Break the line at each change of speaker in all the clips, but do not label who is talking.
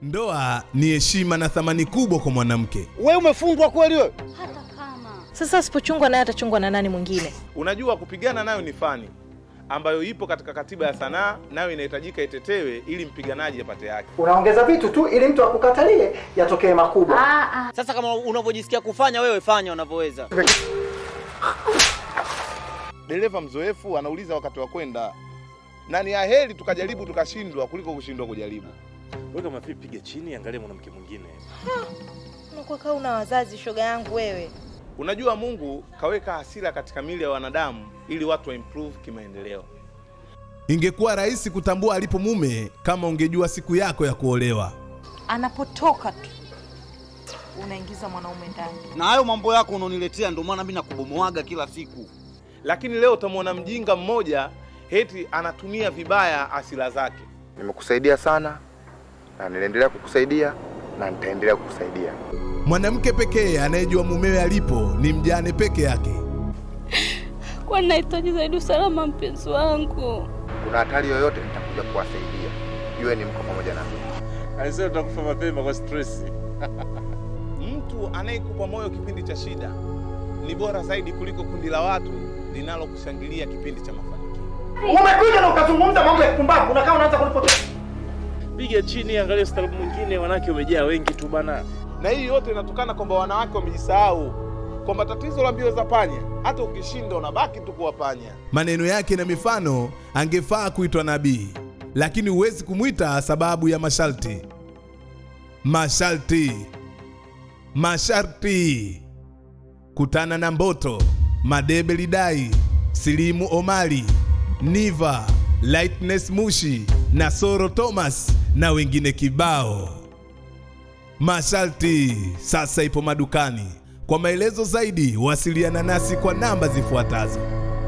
Ndoa ni heshima na thamani kubwa kwa mwanamke.
Wewe umefungwa kweli wewe?
Hata kama
Sasa asipochungwa naye atachungwa na nani mwingine?
Unajua, kupigana nayo ni fani ambayo ipo katika katiba ya sanaa, nayo inahitajika itetewe ili mpiganaji apate haki.
Unaongeza vitu tu ili mtu akukatalie yatokee makubwa.
ah, ah.
Sasa kama unavyojisikia kufanya wewe, fanya unavyoweza.
Dereva mzoefu anauliza wakati wa kwenda, na ni aheri tukajaribu tukashindwa kuliko kushindwa kujaribu.
Wewe kama vipi, piga chini, angalia mwanamke mwingine.
Unakuwa kaa una wazazi, shoga yangu wewe.
Unajua, Mungu kaweka hasira katika mili ya wanadamu ili watu wa improve kimaendeleo.
Ingekuwa rahisi kutambua alipo mume kama ungejua siku yako ya kuolewa.
Anapotoka tu unaingiza mwanaume ndani.
Na hayo mambo yako unaniletea, ndio maana mimi nakubomoaga kila siku.
Lakini leo utamwona mjinga mmoja heti anatumia vibaya asila zake.
Nimekusaidia sana na ninaendelea kukusaidia na nitaendelea kukusaidia.
Mwanamke pekee anayejua mumewe alipo ni mjane peke yake.
Kwa nahitaji zaidi usalama mpenzi wangu.
Kuna hatari yoyote, nitakuja kuwasaidia. Jueni mko pamoja na mimi.
Alisema tutakufa mapema kwa stress.
Mtu anayekupa moyo kipindi cha shida ni bora zaidi kuliko kundi la watu linalokushangilia kipindi cha mafanikio.
Umekuja na ukazungumza mambo ya kupumbavu, unakaa unaanza kunipoteza.
Piga chini, angalia ustaarabu mwingine, wanawake wamejaa wengi tu bana.
Na hii yote inatokana kwamba wanawake wamejisahau kwamba tatizo la mbio za panya, hata ukishinda unabaki tu kuwa panya.
Maneno yake na mifano angefaa kuitwa nabii, lakini huwezi kumwita sababu ya masharti. Masharti, masharti. Kutana na Mboto, Madebe Lidai, Silimu Omari, Niva, Lightness Mushi na Soro Thomas na wengine kibao. Masharti sasa ipo madukani. Kwa maelezo zaidi, wasiliana nasi kwa namba zifuatazo.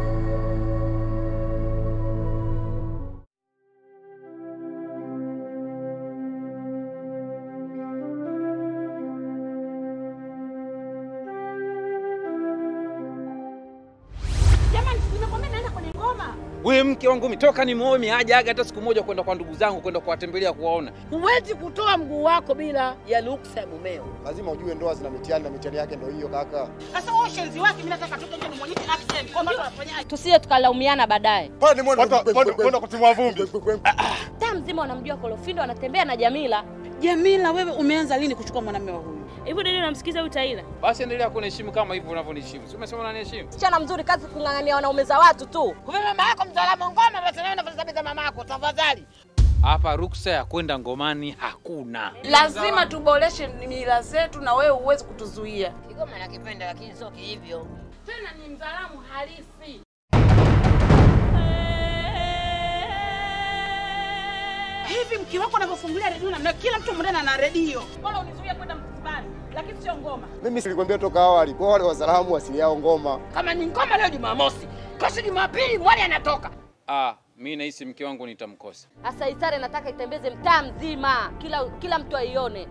Jamani, nimekwambia naenda kwenye ngoma.
Wewe mke wangu mitoka ni muoe miajaga hata siku moja kwenda kwa ndugu zangu kwenda kuwatembelea kuwaona.
Huwezi kutoa mguu wako bila ya ruksa ya mumeo.
Lazima ujue ndoa zina mitihani na mitihani yake ndio hiyo kaka.
Sasa wewe ushenzi wake, mimi nataka toka nje nimwonyeshe action kwamba tunafanyaje.
Tusije tukalaumiana baadaye.
Pale ni mwana
Kwenda kutimua vumbi.
Taa mzima wanamjua Kolofindo anatembea na Jamila.
Jamila, wewe umeanza lini kuchukua mwanamume wa huyu?
Hivyo ndio unamsikiza huyu Taila?
Basi endelea kuniheshimu kama hivyo unavyoniheshimu. Si umesema unaniheshimu?
Msichana mzuri, kazi kung'ang'ania wanaume za watu tu.
Kumbe mama yako mtaalamu wa ngoma, basi nawe nafasi za mama yako, tafadhali.
Hapa ruksa ya kwenda ngomani hakuna.
Lazima tuboreshe mila zetu na wewe huwezi kutuzuia.
Kigoma nakipenda lakini sio hivyo.
Tena ni mzalamu halisi. Hivi mke wako anavyofungulia redio na kila mtu mwendana na redio. Bora unizuie kwenda msibani, lakini sio ngoma.
Mimi silikwambia toka awali, kwa wale wazalamu asili yao ngoma.
Kama ni ngoma leo Jumamosi, kesho Jumapili mwali anatoka.
Ah, mimi nahisi mke wangu nitamkosa.
Sasa Isare nataka itembeze mtaa mzima, kila kila mtu aione.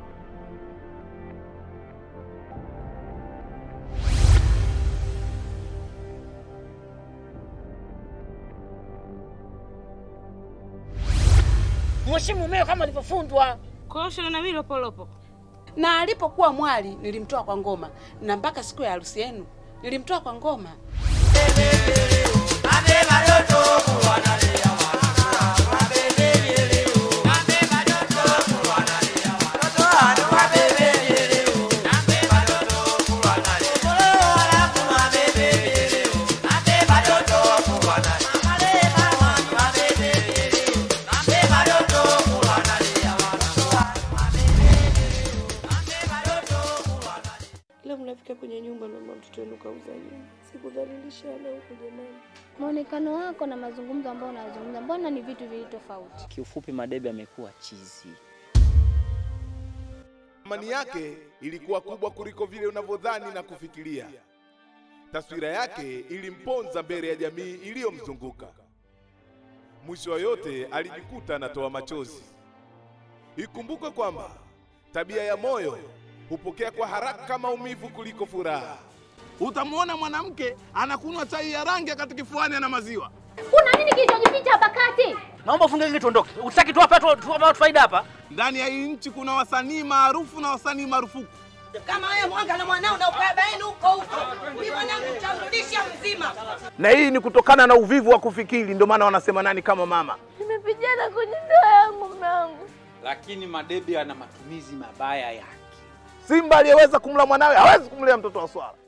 Mheshimu mumeo kama alivyofundwa.
Kwa hiyo shule na mimi lopolopo.
Na alipokuwa mwali nilimtoa kwa ngoma, na mpaka siku ya harusi yenu nilimtoa kwa ngoma.
Leo mnafika kwenye nyumba na mtoto wenu kauza nyumba. Sikudhalilishana huko jamani.
Muonekano wako na mazungumzo ambayo unazungumza, mbona ni vitu viwili tofauti?
Kiufupi Madebe amekuwa chizi.
Thamani yake ilikuwa kubwa kuliko vile unavyodhani na kufikiria. Taswira yake ilimponza mbele ya jamii iliyomzunguka. Mwisho wa yote alijikuta anatoa machozi. Ikumbukwe kwamba tabia ya moyo hupokea kwa haraka maumivu kuliko furaha.
Utamwona mwanamke anakunywa chai ya rangi wakati kifuani ana maziwa,
Kuna nini kilichojificha hapa kati?
Naomba ufunge geti tuondoke. Utaki tu hapa tu tuwapa watu faida hapa.
Ndani ya hii nchi kuna wasanii maarufu na wasanii marufuku.
Kama wewe mwanga na mwanao na ukabaini huko huko, mimi mwanangu nitamrudisha mzima.
Na hii ni kutokana na uvivu wa kufikiri, ndio maana wanasema nani kama mama.
Nimepigana kwenye ndoa yangu mume wangu.
Lakini Madebe ana matumizi mabaya yake.
Simba aliyeweza kumla mwanawe hawezi kumlea mtoto wa swala.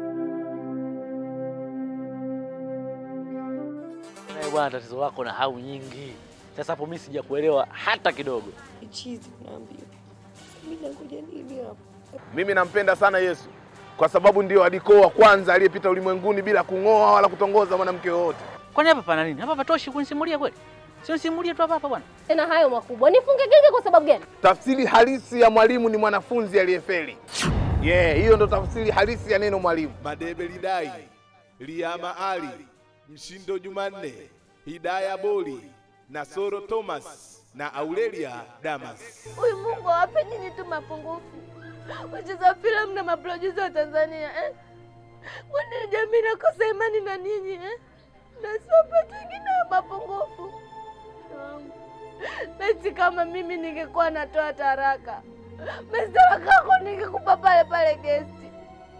Eh, bwana tatizo lako na hau nyingi. Sasa hapo mimi sijakuelewa hata kidogo.
Chizi unaambiwa. Mimi nakuja nini hapa?
Mimi nampenda sana Yesu kwa sababu ndio alikoo wa kwanza aliyepita ulimwenguni bila kung'oa wala kutongoza mwanamke yoyote.
Kwani hapa pana nini? Hapa patoshi kunisimulia kweli? Sio nisimulie tu hapa hapa bwana.
Tena hayo makubwa. Nifunge genge kwa sababu gani?
Tafsiri halisi ya mwalimu ni mwanafunzi aliyefeli. Yeah, hiyo ndo tafsiri halisi ya neno mwalimu.
Madebe Lidai, Liama Ali, Mshindo Jumanne, Hidaya Boli, Nasoro Thomas na Aurelia Damas.
Huyu Mungu awape nyinyi tu mapungufu. Wacheza filamu na maproducer wa Tanzania eh? Kwani jamii nakosa imani na ninyi eh? Na siwapate wengine wa mapungufu. Basi kama mimi ningekuwa natoa taraka, basi taraka yako ningekupa pale pale gesti.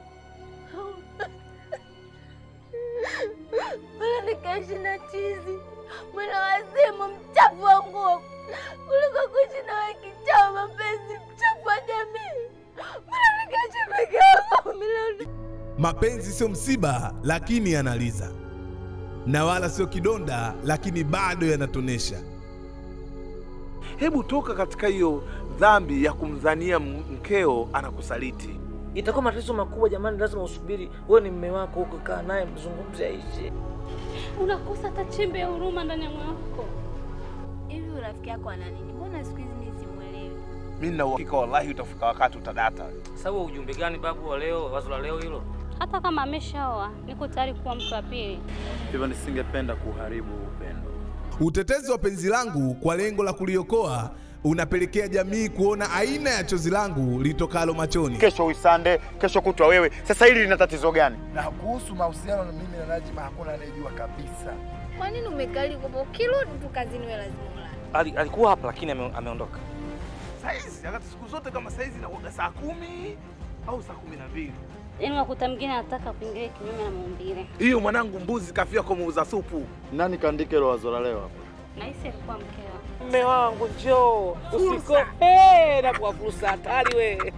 Bora nikaishi na chizi mwana wazimu mchafu wa nguo kuliko kuishi na wewe kichaa mapenzi mchafu wa jamii. Bora nikaishi peke yangu milioni
Mapenzi sio msiba, lakini yanaliza, na wala sio kidonda, lakini bado yanatonesha.
Hebu toka katika hiyo dhambi ya kumdhania m- mkeo anakusaliti.
Itakuwa matatizo makubwa jamani, lazima usubiri. Wewe ni mume wako huko, kaa naye mzungumze aishi.
Unakosa hata chembe ya huruma ndani ya moyo wako.
Hivi urafiki yako ana nini? Mbona siku hizi mimi simuelewi?
Mimi nina uhakika wallahi utafika wakati utadata.
Sasa wewe ujumbe gani babu wa leo, wazo la leo hilo?
Hata kama ameshaoa, niko tayari kuwa mtu wa pili.
Hivyo nisingependa kuharibu upendo.
Utetezi wa penzi langu kwa lengo la kuliokoa unapelekea jamii kuona aina ya chozi langu litokalo machoni.
Kesho uisande, kesho kutwa wewe. Sasa hili lina tatizo gani?
Na kuhusu mahusiano na mimi na Najma hakuna anayejua kabisa.
Kwa nini umekali kwamba ukirudi tu kazini wewe lazima ulale?
Ali, alikuwa hapa lakini ame, ameondoka.
Saizi wakati siku zote kama saizi inakuwa saa kumi au saa kumi na mbili.
Yaani wakuta mwingine anataka kuingilia kinyume na maumbile.
Hiyo mwanangu, mbuzi kafia kwa muuza supu.
Nani kaandika hilo wazo la leo hapa?
Nahisi alikuwa mkeo.
Mme wangu njoo, usikope na kwa fursa hatari we.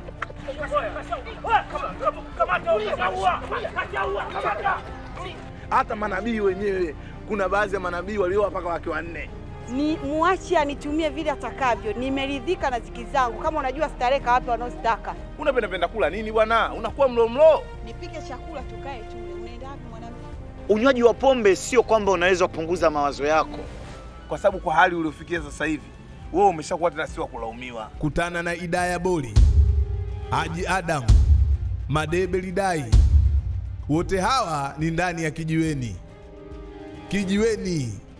Hata manabii wenyewe, kuna baadhi ya manabii walioa mpaka wake wanne.
Ni muache anitumie vile atakavyo. Nimeridhika na ziki zangu. Kama unajua starehe wapi wanaozitaka.
Unapenda penda kula nini bwana? Unakuwa mlo mlo.
Nipike chakula tukae tule. Unaenda wapi mwanamke?
Unywaji wa pombe sio kwamba unaweza kupunguza mawazo yako.
Kwa sababu kwa hali uliofikia sasa hivi, wewe umeshakuwa tena si wa kulaumiwa.
Kutana na Idaya Boli, Haji Adam, Madebe Lidai, wote hawa ni ndani ya Kijiweni. Kijiweni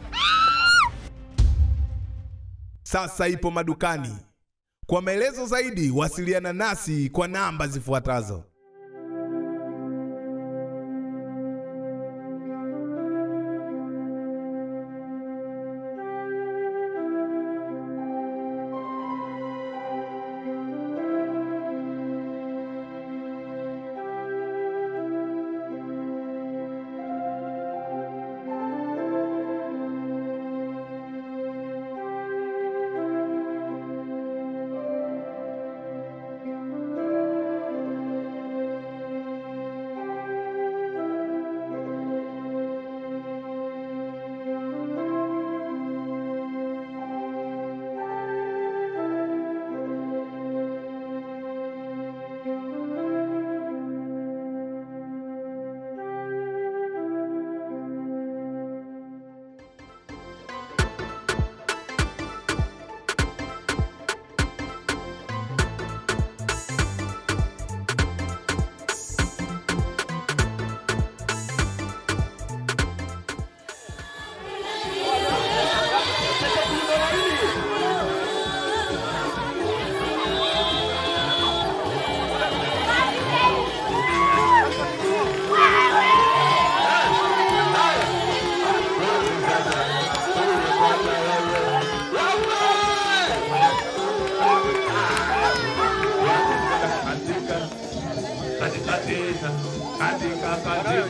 sasa ipo madukani. Kwa maelezo zaidi, wasiliana nasi kwa namba zifuatazo.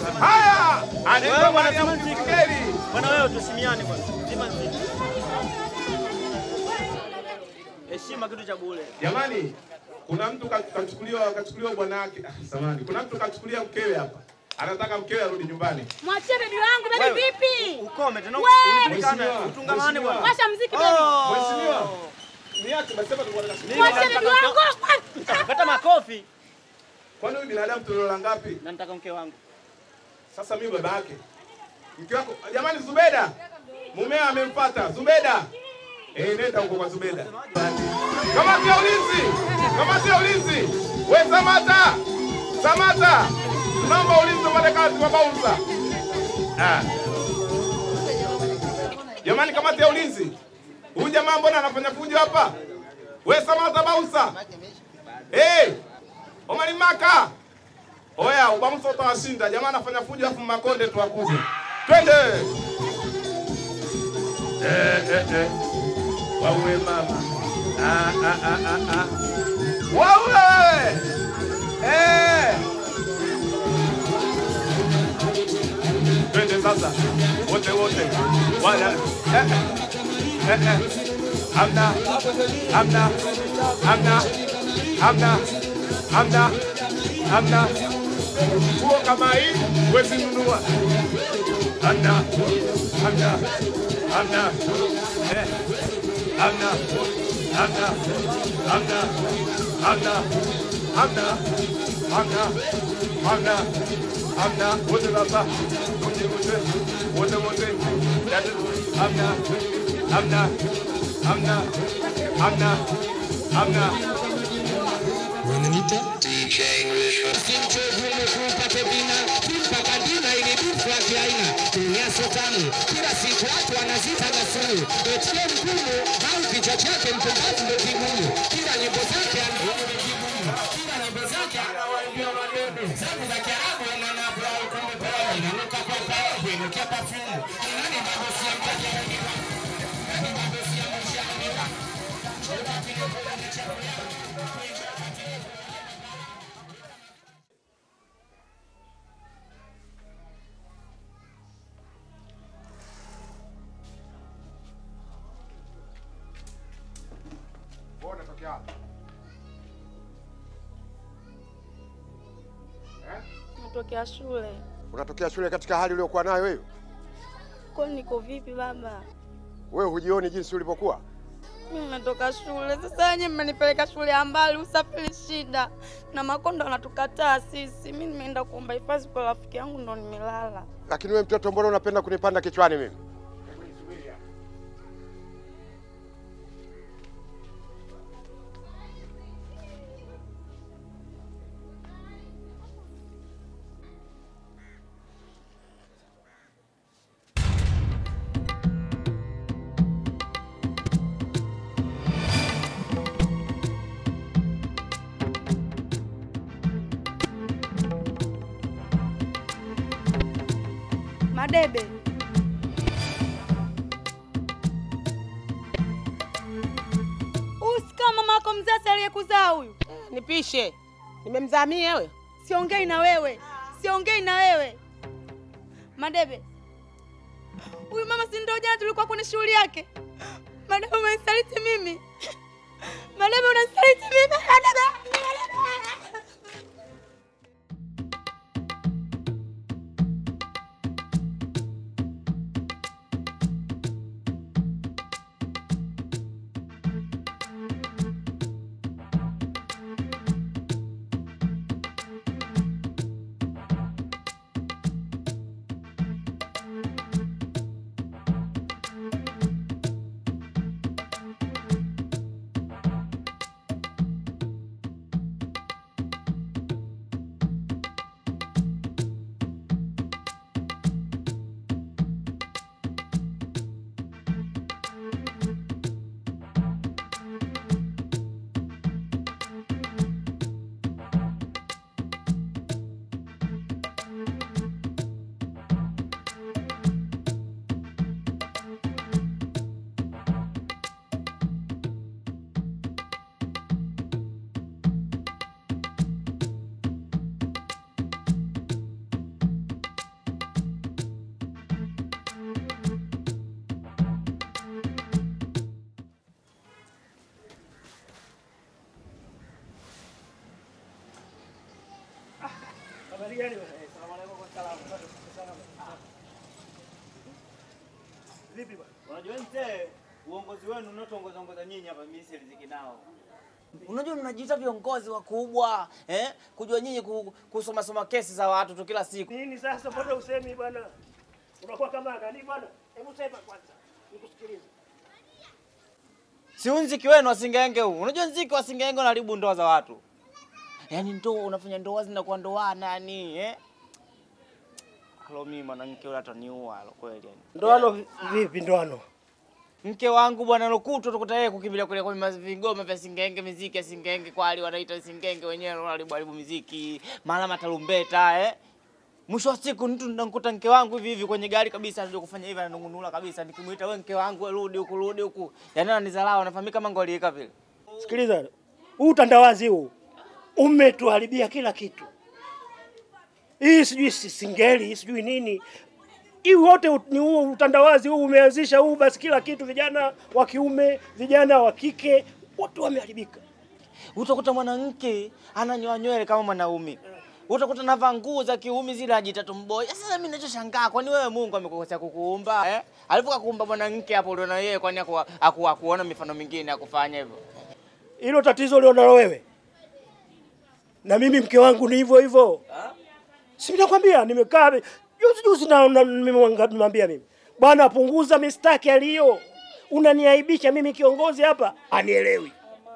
Haya,
Wewe
anaitwa
bwana
Mariam
Simanzi.
Kipengeli.
Bwana wewe tusimiane bwana. Simanzi. Heshima kitu cha bure.
Jamani, kuna mtu ka- kachukuliwa kachukuliwa bwana wake. Ah, samahani. Kuna mtu kachukuliwa mkewe hapa. Anataka mkewe arudi nyumbani.
Mwachie bebi wangu, bebi
Wewe,
vipi?
Ukome tena
Wewe!
unipelikane
Mheshimiwa,
utungamane bwana.
Washa mziki
Oh.
bebi.
Mheshimiwa. Niache basi hapa tuko
Mimi
Mwachie
nataka
bebi wangu.
mke- Kata makofi.
Kwani huyu binadamu tulola ngapi?
Na nataka mke wangu.
Sasa mimi baba yake. Mke wako, jamani Zubeda. Mumeo amemfuata. Zubeda. Eh, nenda huko kwa Zubeda. Kamati ya ulinzi. Kamati ya ulinzi. We Samata. Samata. Tunaomba ulinzi upate kazi kwa Bausa. Ah. Jamani kamati ya ulinzi. Huyu jamaa mbona anafanya fujo hapa? We Samata Bausa. Eh. Omari Maka. Oya, ubamso utawashinda. Jamaa anafanya fujo afu makonde tuwakuze. Twende. Eh, eh, eh. Wawe mama. Ah, ah, ah, ah, ah. Wawe. Eh. Twende sasa. Wote wote. Wala. Eh, eh. Eh, eh. Hamna. Hamna. Hamna. Hamna. Hamna. Hamna. Nguo kama hii huwezi nunua. Hamna. Hamna. Hamna. Eh. Hamna. Hamna. Hamna. Hamna. Hamna. Hamna. Hamna. Hamna. Wote sasa. Wote wote. Wote wote. Dada. Hamna. Hamna. Hamna. Hamna. Hamna.
Wananiita DJ English. Simchovu umekupata vina mpaka dina ili bifla kiaina kunyaso tamu kila siku watu wanazita gasuru etie mgumu au kichwa chake mpumbavu ndo kigumu kila nyimbo zake anaona ni kigumu kila nyimbo zake anawaambia maneno zangu za Kiarabu na brau kumbe pale inanuka kwa pale kuinukia perfume nani mabosi ya mtaja nani mabosi ya mshahara
Wewe unatokea wapi? Eh?
Natokea shule.
Unatokea shule katika hali uliyokuwa nayo wewe?
Kwani niko vipi baba?
Wewe hujioni jinsi ulivyokuwa?
Mimi nimetoka shule. Sasa wenyewe mmenipeleka shule ya mbali, usafiri shida. Na makondo wanatukataa sisi. Mimi nimeenda kuomba hifadhi kwa rafiki yangu ndo nimelala.
Lakini wewe mtoto, mbona unapenda kunipanda kichwani mimi?
Madebe.
Usika mama yako mzazi aliyekuzaa huyu.
Nipishe. Nimemzaa mimi wewe?
Siongei na wewe. Siongei na wewe. Madebe. Huyu mama si ndio jana tulikuwa kwenye shughuli yake. Madebe umenisaliti mimi. Madebe unanisaliti mimi. Madebe.
Kazi gani bwana? Eh, Salamu alaykum wa salamu. Salamu. Vipi bwana?
Unajua mzee, uongozi wenu unaotuongoza ongoza nyinyi hapa mimi siridhiki nao.
Unajua mnajiita viongozi wakubwa eh? Kujua nyinyi ku- kusoma soma kesi za watu tu kila siku.
Nini sasa mbona usemi bwana? Unakuwa kama nani bwana? Hebu sema kwanza. Nikusikilize.
Si huu nziki wenu wa singenge huu. Unajua nziki wa singenge unaharibu ndoa za watu. Yaani ndoa unafanya ndoa zinakuwa ndoana yani eh? Halo mimi mwanamke yule ataniua halo kweli yani.
Ndoano vipi ndoano?
Mke wangu bwana Lukutu tukuta yeye kukimbilia kule kwa mazi- vigoma vya singenge, miziki ya singenge kwali wanaita singenge wenyewe wanaharibu haribu miziki, mara matarumbeta eh. Mwisho wa siku mtu namkuta mke wangu hivi hivi kwenye gari kabisa anajua kufanya hivi ananungunula kabisa nikimuita wewe mke wangu we rudi huku rudi huku. Yaani ananidharau anafahamika kama ngoliika vile.
Sikiliza. Huu utandawazi huu umetuharibia kila kitu. Hii sijui si- singeli, sijui nini. Hii wote ut- ni huu utandawazi huu umeanzisha huu basi kila kitu vijana wa kiume, vijana wa kike wote wameharibika.
Utakuta mwanamke ananyoa nywele kama mwanaume. Utakuta navaa nguo za kiume zile ajita tumboy. Sasa mimi ninachoshangaa kwani wewe Mungu amekukosea kukuumba eh? Alipokuumba mwanamke hapo ndio na yeye kwani aku, aku, akuona mifano mingine ya kufanya hivyo.
Hilo tatizo ulionalo wewe. Na mimi mke wangu ni hivyo hivyo. Si nakwambia nimekaa juzi juzi na na- nimemwanga- nimemwambia mimi. Bwana punguza mistaki aliyo. Unaniaibisha mimi kiongozi hapa. Anielewi.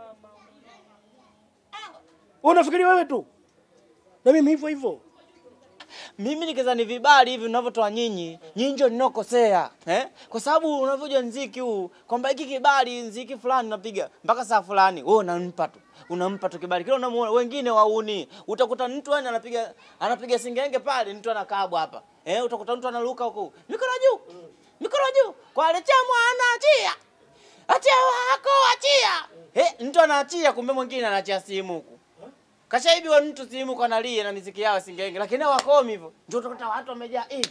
Wewe unafikiri wewe tu? Na mimi hivyo hivyo.
Mimi nikizani vibali hivi mnavyotoa nyinyi, nyinyi ndio ninokosea eh? Kwa sababu unavyojua nziki huu kwamba hiki kibali nziki fulani unapiga mpaka saa fulani, wewe unampa tu unampa tu kibali kile, unamuona wengine wauni. Utakuta mtu yani anapiga anapiga singenge pale, mtu anakabwa hapa eh, utakuta mtu analuka huku mikono juu mikono juu, kwa aletea mwana achia achia wako achia, eh, mtu anaachia, kumbe mwingine anaachia simu huku Kashaibiwa mtu simu kwa nalia na miziki yao singenge, lakini hao wakomi hivyo. Ndio utakuta watu wamejaa eh.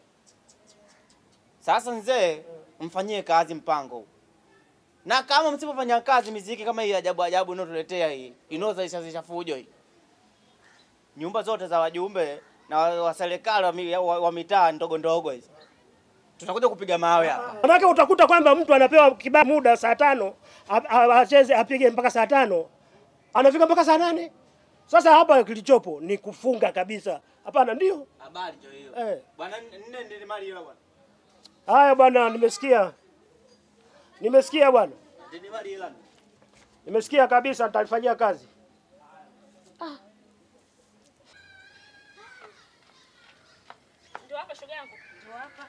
Sasa mzee, mfanyie kazi mpango huu. Na kama msipofanya kazi miziki kama hii ajabu ajabu inayotuletea hii, inayozalisha fujo hii. Nyumba zote za wajumbe na wa wa serikali wa, mi- wa, wa mitaa ndogo ndogo hizi. Tutakuja kupiga mawe hapa.
Manake utakuta kwamba mtu anapewa kibali muda saa tano a- a- acheze apige mpaka saa tano anafika mpaka saa nane. Sasa hapa kilichopo ni kufunga kabisa. Hapana, ndio
Habari ndio hiyo.
eh.
Bwana nne ndio mali hiyo bwana.
Haya bwana, nimesikia, nimesikia bwana,
Ndio mali hiyo.
nimesikia kabisa, nitalifanyia kazi.
Ndio hapa shoga yangu. Ndio hapa.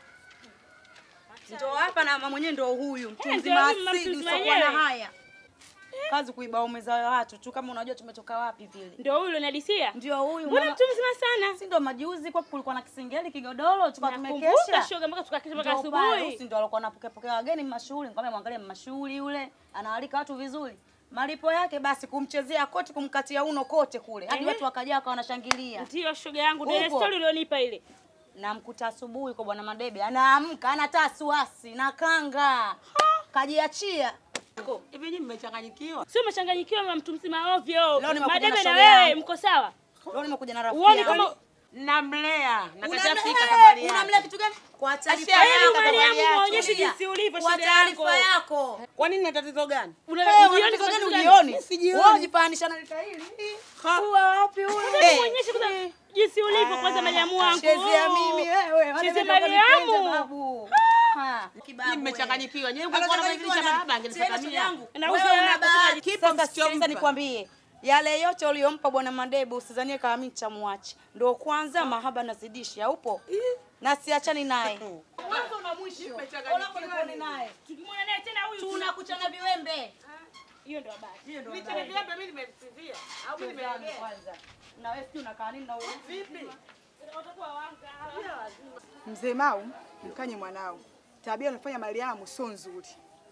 Ndio hapa na mama mwenyewe ndio huyu mtu
Eh,
mzima
ndio huyu mtu
asili
mzima
usiokuwa na
mwenyewe.
haya. Kazi kuiba ume za watu tu kama unajua tumetoka wapi vile.
Ndio huyu unadisia?
Ndio huyu.
Mbona
mama-
mtu mzima sana?
Si ndio majuzi kwa kulikuwa na kisingeli kigodoro tulikuwa
Nakumbuka
tumekesha.
shoga mpaka tukakesha mpaka
Ndio pale,
asubuhi.
Usi ndio alikuwa anapokea pokea wageni mashuhuri, nikamwambia mwangalie mashuhuri yule, anawalika watu vizuri. Malipo yake basi kumchezea koti, kumkatia uno kote kule. Hadi
Eh.
watu wakaja wakawa wanashangilia.
Ndio shoga yangu, ndio ile
Upo.
story ulionipa ile.
Namkuta asubuhi kwa bwana Madebe, anaamka ana tasuasi na kanga. Kajiachia.
Hivi nyinyi mmechanganyikiwa? Sio mmechanganyikiwa mama mtu mzima ovyo.
Leo nimekuja na
Madebe na
shoga
wewe
yangu.
mko sawa?
Leo nimekuja na rafiki.
Uone
yangu.
kama
namlea na
Unamlea-
kashafika
eh,
safari yake.
unamlea
kitu gani? Kwa taarifa
Asia,
yako,
Mariamu,
safari yake.
muonyeshe
Tulia.
jinsi ulivyo,
Kwa
shoga
taarifa
yako.
yako. Kwa nini na tatizo gani?
Una-
Eh,
ujioni
una tatizo
kama
gani
tatizo gani?
ujioni?
Mimi sijioni.
Wewe unajipandisha na lika hili. Huwa wapi
Sasa
wewe?
muonyeshe kwanza jinsi ulivyo kwanza Mariamu wangu.
Chezea mimi wewe. wale
Chezea
wanataka nipende
Mariamu.
babu. Ha.
Nyinyi mmechanganyikiwa. Nyinyi
Alikuwa
mngekuwa na
anabadilisha
madirisha
na-
baba angenifuata
Tena
mimi
shoga
hapo.
yangu.
Na
Wewe
uso
una
wako
bahati.
kipo
Sasa
msichompa.
sikiliza nikwambie. Yale yote uliyompa bwana Madebe usizanie kama mimi nitamwacha. Ndio kwanza mahaba nazidisha, upo? Na siachani naye. Mwanzo na mwisho. Unapokuwa naye.
Tukimwona naye tena huyu
Tunakuchana viwembe.
Hiyo ndio habari.
Hiyo ndio
Mimi
habari.
tena vipi mimi nimemsifia? Au mimi
Tazame
nimeongea?
kwanza. Na wewe sijui unakaa nini na wewe vipi?
Utakuwa wanga.
Mzee Mau, mkanye mwanao. Tabia anafanya Mariamu sio nzuri.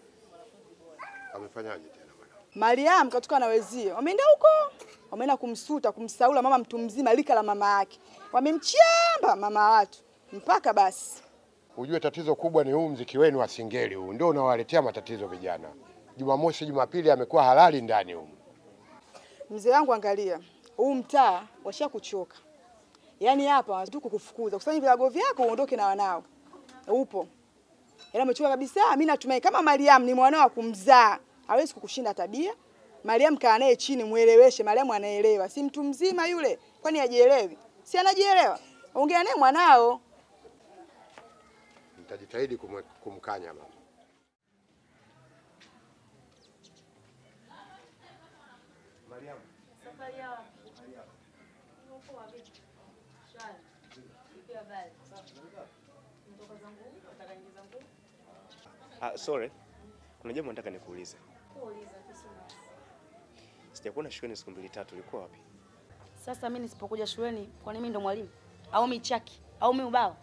Amefanyaje tena bwana?
Mariamu katoka na wezie, wameenda huko, wameenda kumsuta, kumsaula mama mtu mzima lika la mama yake, wamemchamba mama wa watu mpaka basi.
Ujue tatizo kubwa ni huu mziki wenu wa singeli huu, ndio unawaletea matatizo vijana. Jumamosi, Jumapili amekuwa halali ndani humu.
Mzee wangu, angalia huu mtaa washa kuchoka, Yaani hapa tu kukufukuza, kusanya vilago vyako uondoke na wanao. Upo. Yaani amechoka kabisa. Mimi natumai kama Mariam ni mwanao wa kumzaa, hawezi kukushinda tabia. Mariam kaa naye chini mueleweshe, Mariam anaelewa. Si mtu mzima yule, kwani hajielewi? Si anajielewa? Ongea naye mwanao.
Nitajitahidi kumwe- kumkanya mama.
Ah, sorry. Kuna jambo nataka nikuulize. Sijakuona shuleni siku mbili tatu, ulikuwa wapi?
Sasa mimi nisipokuja shuleni, kwani mimi ndo mwalimu au michaki au mimi ubao?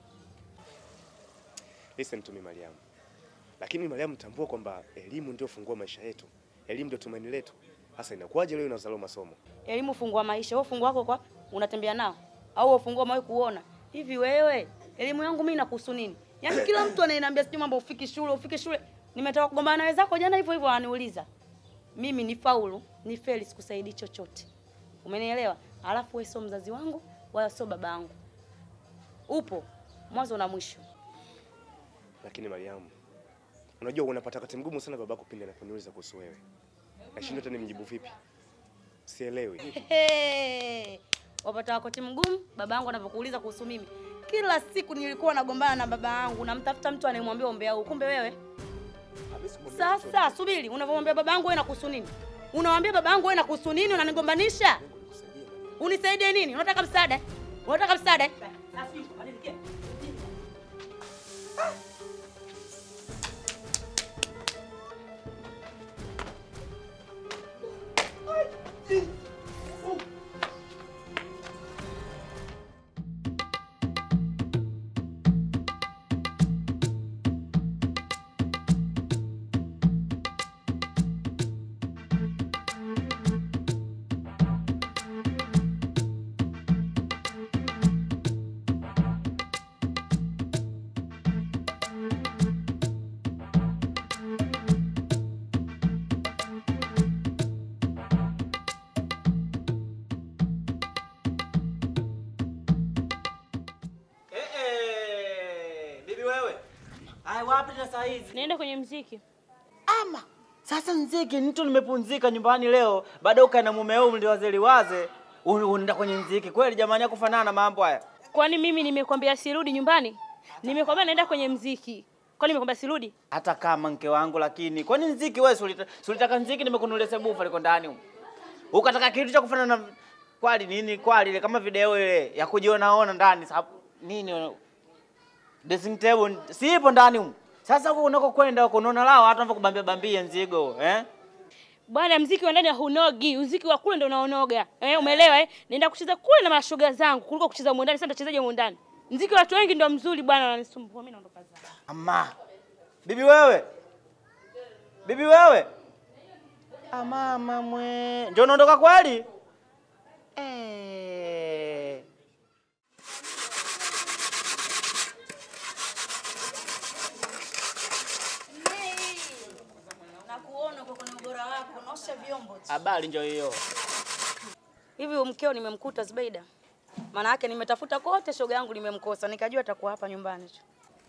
Listen to me Mariam. Lakini Mariam, tambua kwamba elimu ndio fungua maisha yetu. Elimu ndio tumaini letu. Sasa inakuwaje leo unazalao masomo?
Elimu fungua maisha. Wewe ufunguo wako kwa unatembea nao au wewe ufunguo umewahi kuona hivi? Wewe elimu yangu mimi inakuhusu nini? Yaani kila mtu ananiambia sijui mambo ufiki shule ufiki shule. Nimetoka kugombana na wenzako jana hivyo hivyo wananiuliza. Mimi ni faulu, ni feli sikusaidii chochote. Umenielewa? Alafu wewe sio mzazi wangu wala sio baba yangu. Upo mwanzo na mwisho.
Lakini Mariam, unajua unapata wakati mgumu sana babako pindi anaponiuliza kuhusu wewe. Nashindwa hata nimjibu vipi. Sielewi.
Hey, wapata wakati mgumu baba yangu anapokuuliza kuhusu mimi. Kila siku nilikuwa nagombana na baba yangu, namtafuta mtu anayemwambia ombea huu, kumbe wewe. Sasa subiri, unavyomwambia baba yangu wewe nakuhusu nini? Unamwambia baba yangu wewe nakuhusu nini? Unanigombanisha? Unisaidie nini? Unataka msaada? Unataka msaada?
Bibi wewe. Ai wapi na saa hizi?
Naenda kwenye mziki.
Ama sasa mziki nito nimepunzika nyumbani leo, baada ukae na mume wao mliwazeliwaze, unaenda kwenye mziki. Kweli jamani ya kufanana mambo haya.
Kwani mimi nimekwambia sirudi nyumbani? Nimekwambia naenda kwenye mziki. Kwani nimekwambia sirudi?
Hata kama mke wangu lakini kwani mziki wewe si ulita- si ulitaka mziki nimekununulia sebufa liko ndani huko. Ukataka kitu cha kufanana na kwali nini kwali ile kama video ile ya kujiona ona ndani sababu nini dressing table sipo ndani huko. Sasa huko unako kwenda huko unaona lao watu wanavyo kubambia bambia nzigo eh?
Bwana, mziki wa ndani hunogi, mziki wa kule ndio unaonoga. Eh, umeelewa eh? Naenda kucheza kule na mashoga zangu kuliko kucheza humu ndani. Sasa nitachezaje humu ndani? Mziki wa watu wengi ndio mzuri bwana, wananisumbua. Mimi naondoka zangu.
Ama bibi wewe, bibi wewe, amama mwe, ndio unaondoka kweli? Eh.
Nakuona kwa kuna ubora wako, naosha vyombo tu.
Habari ndio hiyo.
Hivi huyu mkeo nimemkuta Zubeida? Maana yake nimetafuta kote shoga yangu nimemkosa, nikajua atakuwa hapa nyumbani tu.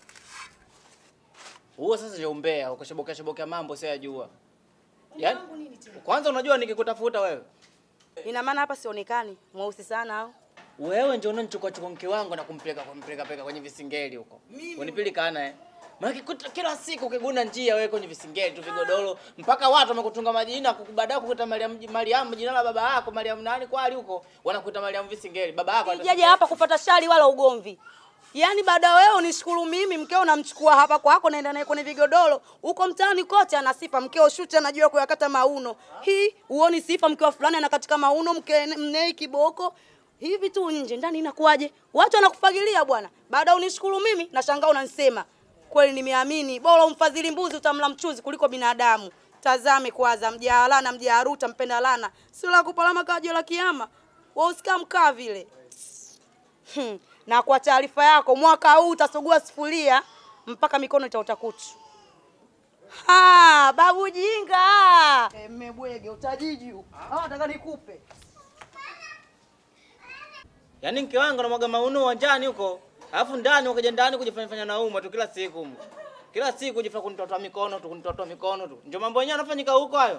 Huo sasa ndio umbea, ukashobokea shobokea mambo sio yajua. Yaani kwanza unajua nikikutafuta wewe.
Ina maana hapa sionekani mweusi sana au?
Wewe ndio unanichukua chukua mke wangu na kumpeleka kumpeleka peka kwenye visingeli huko. Unipilika eh. Maana kuta- kila siku ukiguna njia wewe kwenye visingeli tu vigodoro mpaka watu wamekutunga majina kukubadaa kukuita Mariam Mariam jina la baba yako Mariam nani kwali huko wanakuita Mariam visingeli baba yako ata-
Sijaje hapa kupata shari wala ugomvi. Yaani baada ya wewe unishukuru mimi, mkeo namchukua hapa kwako, naenda naye kwenye vigodoro huko mtaani kote, ana sifa mkeo shuti, anajua kuyakata mauno. Hii uoni sifa, mkeo fulani anakatika mauno, mke mnei kiboko hivi tu nje, ndani inakuwaje? Watu wanakufagilia bwana. Baada ya unishukuru mimi, nashangaa unanisema kweli. Nimeamini bora umfadhili mbuzi utamla mchuzi kuliko binadamu. Tazame kwanza, mjaalana mjaaruta mpenda lana, sio la kupalama kajo la kiama, wewe usikaa mkaa vile. Hmm. Na kwa taarifa yako, mwaka huu utasugua sufuria mpaka mikono itaota kutu. Ha, babu jinga. Eh, mmebwege utajiji huu. Ah, nataka nikupe.
Yaani mke wangu anamwaga mauno uwanjani huko, alafu ndani ukaja ndani kujifanya fanya nauma tu kila siku humo. Kila siku kujifanya kunitotoa mikono tu, kunitotoa mikono tu. Ndio mambo yenyewe yanafanyika huko hayo.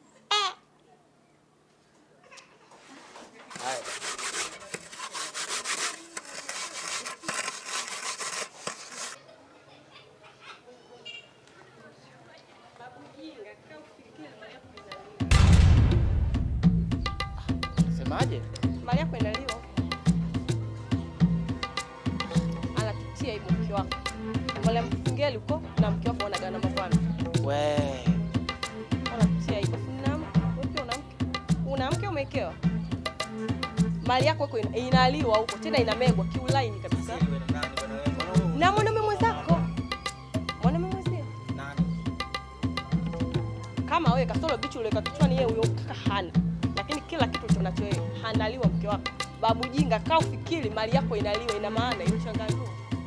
Haya. Semaje?
Mali yako inaliwa. Anatutia hivyo mke wako. Mali mkingeli huko na mke wako wanagana mapana.
We.
Anatutia hivyo. Una mke, wewe pia una mke. Una mke umekewa. Mali yako iko ina- inaliwa huko tena inamegwa kiulaini kabisa. Na mwanaume mwenzako. Mwanaume mwenzio. Kama wewe kasoro bichi ule kichwani yeye huyo kaka hana. Lakini kila kitu tunacho yeye handaliwa mke wako. Babu jinga kaa ufikiri mali yako inaliwa ina maana hiyo shangazi.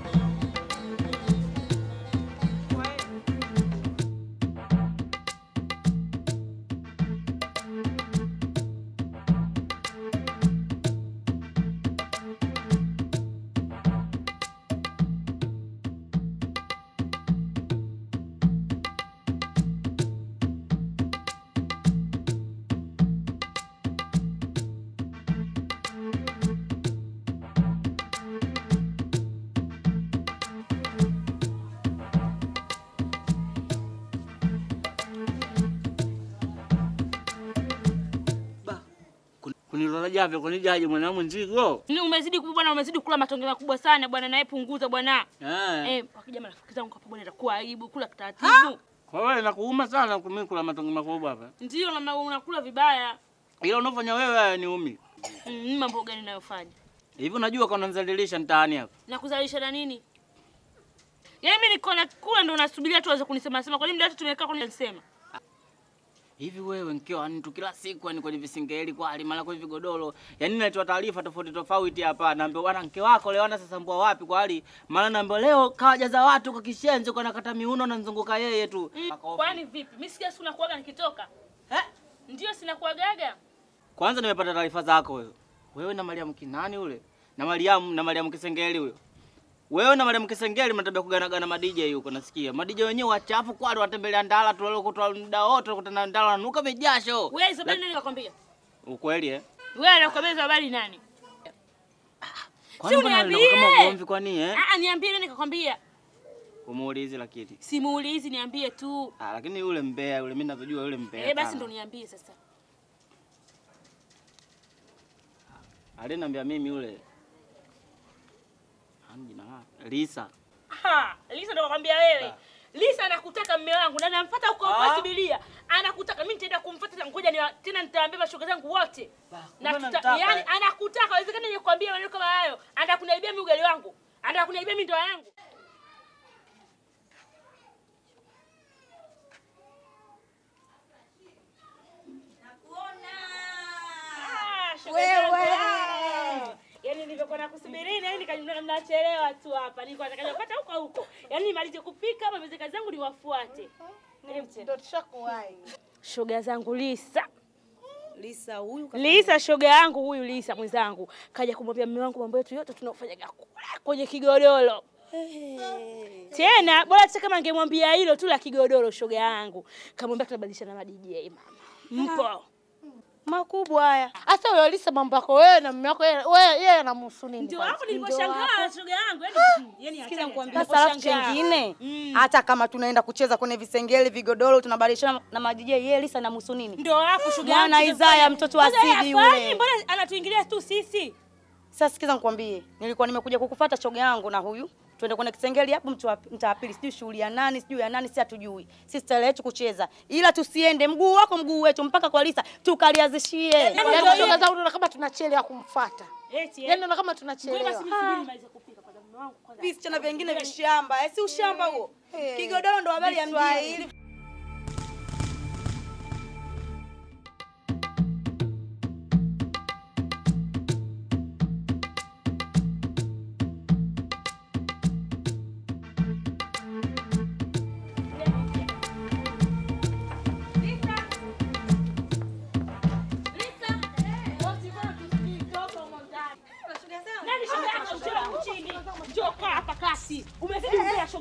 Kunilola javyo kunijaje mwanangu nzigo?
Ni umezidi kubwa bwana, umezidi kula matonge makubwa sana bwana, naye punguza bwana.
Eh.
Eh, wakija marafiki zangu hapa bwana, itakuwa aibu kula taratibu.
Kwa wewe nakuuma sana kumi kula matonge makubwa hapa.
Ndio namna unakula vibaya.
Ila unafanya wewe haya ni umi.
Mm, ni mambo gani ninayofanya?
Hivi unajua kwa unanizalilisha mtaani hapa.
Na kuzalisha na nini? Yaani mimi niko na kula ndo nasubiria tu waweze kunisema sema. Kwa nini mdada tumekaa kwa nisema?
Hivi wewe mkeo yani tu kila siku yani kwenye visingeli kwa hali mara kwenye vigodoro. Yaani natoa taarifa tofauti tofauti hapa. Naambia bwana mke wako leo ana sasa mbwa wapi kwa hali. Maana naambia leo kawajaza watu kwa kishenzi kwa nakata miuno na nzunguka yeye tu.
Mm, kwani vipi? Mimi sikia siku nakuaga nikitoka. Eh? Ndio sinakuagaga.
Kwanza nimepata taarifa zako wewe. Wewe na Mariam kinani ule? Na Mariam na Mariam Kisengeli huyo. Wewe na Mariam Kisengeli mnatabia kuganagana ma DJ huko nasikia. Ma DJ wenyewe wachafu kwani watembelea ndala tu wale kutoa muda wote kutana ndala nanuka mijasho.
Wewe hizo bali nani kakwambia?
Ukweli eh?
Wewe anakwambia hizo habari nani?
Kwani mbona
uniambie.
kama ugomvi kwani eh?
Ah, niambie nani kakwambia?
Umuulizi lakini.
Simuulizi, niambie tu.
Ah, lakini yule mbea yule mimi ninavyojua yule mbea.
Eh, basi
sana.
ndo niambie sasa.
Aliniambia mimi yule. Hani jina lake. Lisa.
Ha, Lisa ndo kakwambia wewe. Lisa anakutaka mme wangu na namfuata huko huko
Ah.
Sibilia. Anakutaka mimi nitaenda kumfuata tena ngoja ni tena nitaambia mashoga zangu wote. Na
kumbe
tuta,
namtaka,
yani
eh.
anakutaka haiwezekani nije kuambia maneno kama hayo. Anataka kuniharibia mimi ugali wangu. Anataka kuniharibia mimi ndoa yangu. Ah, shoga zangu,
Wewe.
ah. Yaani nilivyokuwa nakusubirini, yani nikajua mnachelewa tu hapa. Nilikuwa nataka kupata huko huko. Yaani nimalize kupika hapa, mzee kazi zangu niwafuate.
Ndio tushakuwahi.
Shoga zangu Lisa.
Lisa huyu
Lisa shoga yangu huyu Lisa mwenzangu kaja kumwambia mume wangu mambo yetu yote tunaofanyaga kule kwenye kigodoro. Tena bora hata kama angemwambia hilo tu la kigodoro shoga yangu. Kamwambia tunabadilishana na DJ mama. Mpo.
Makubwa haya. Hasa huyo Lisa mambo yako wewe na mume wako yeye wewe yeye anamhusu nini?
Ndio
kwanza?
hapo
Ndio
niliposhangaa
hapo.
shoga yangu. Yaani yani
Sikiza
hatari,
nikwambie
hatari.
sasa, alafu
Niliposhangaa.
chengine hata kama tunaenda kucheza kwenye visengeli vigodoro tunabadilishana na madj yeye Lisa na musu nini?
Ndio hapo shoga yangu.
Mwana Isaya mtoto wa
Sasa yeye
Sidi
hafanyi,
yule.
Mbona anatuingilia tu sisi?
Sasa sikiza nikwambie, nilikuwa nimekuja kukufuata shoga yangu na huyu twende kwenye kisengeli hapo mtu wa- mtaa wa pili, sijui shughuli ya nani, sijui ya nani, si hatujui. Sisi style yetu kucheza, ila tusiende mguu wako mguu wetu mpaka kwa Lisa tukaliazishie.
Yaani ndio shoga zangu ndio kama tunachelewa kumfuata.
Eti
Yaani ndio kama tunachelewa.
Ngoja basi nisubiri nimalize kupika kwa mume wangu kwanza.
Visichana vingine vishamba, eh, si ushamba huo. Kigodoro ndo habari ya mjini.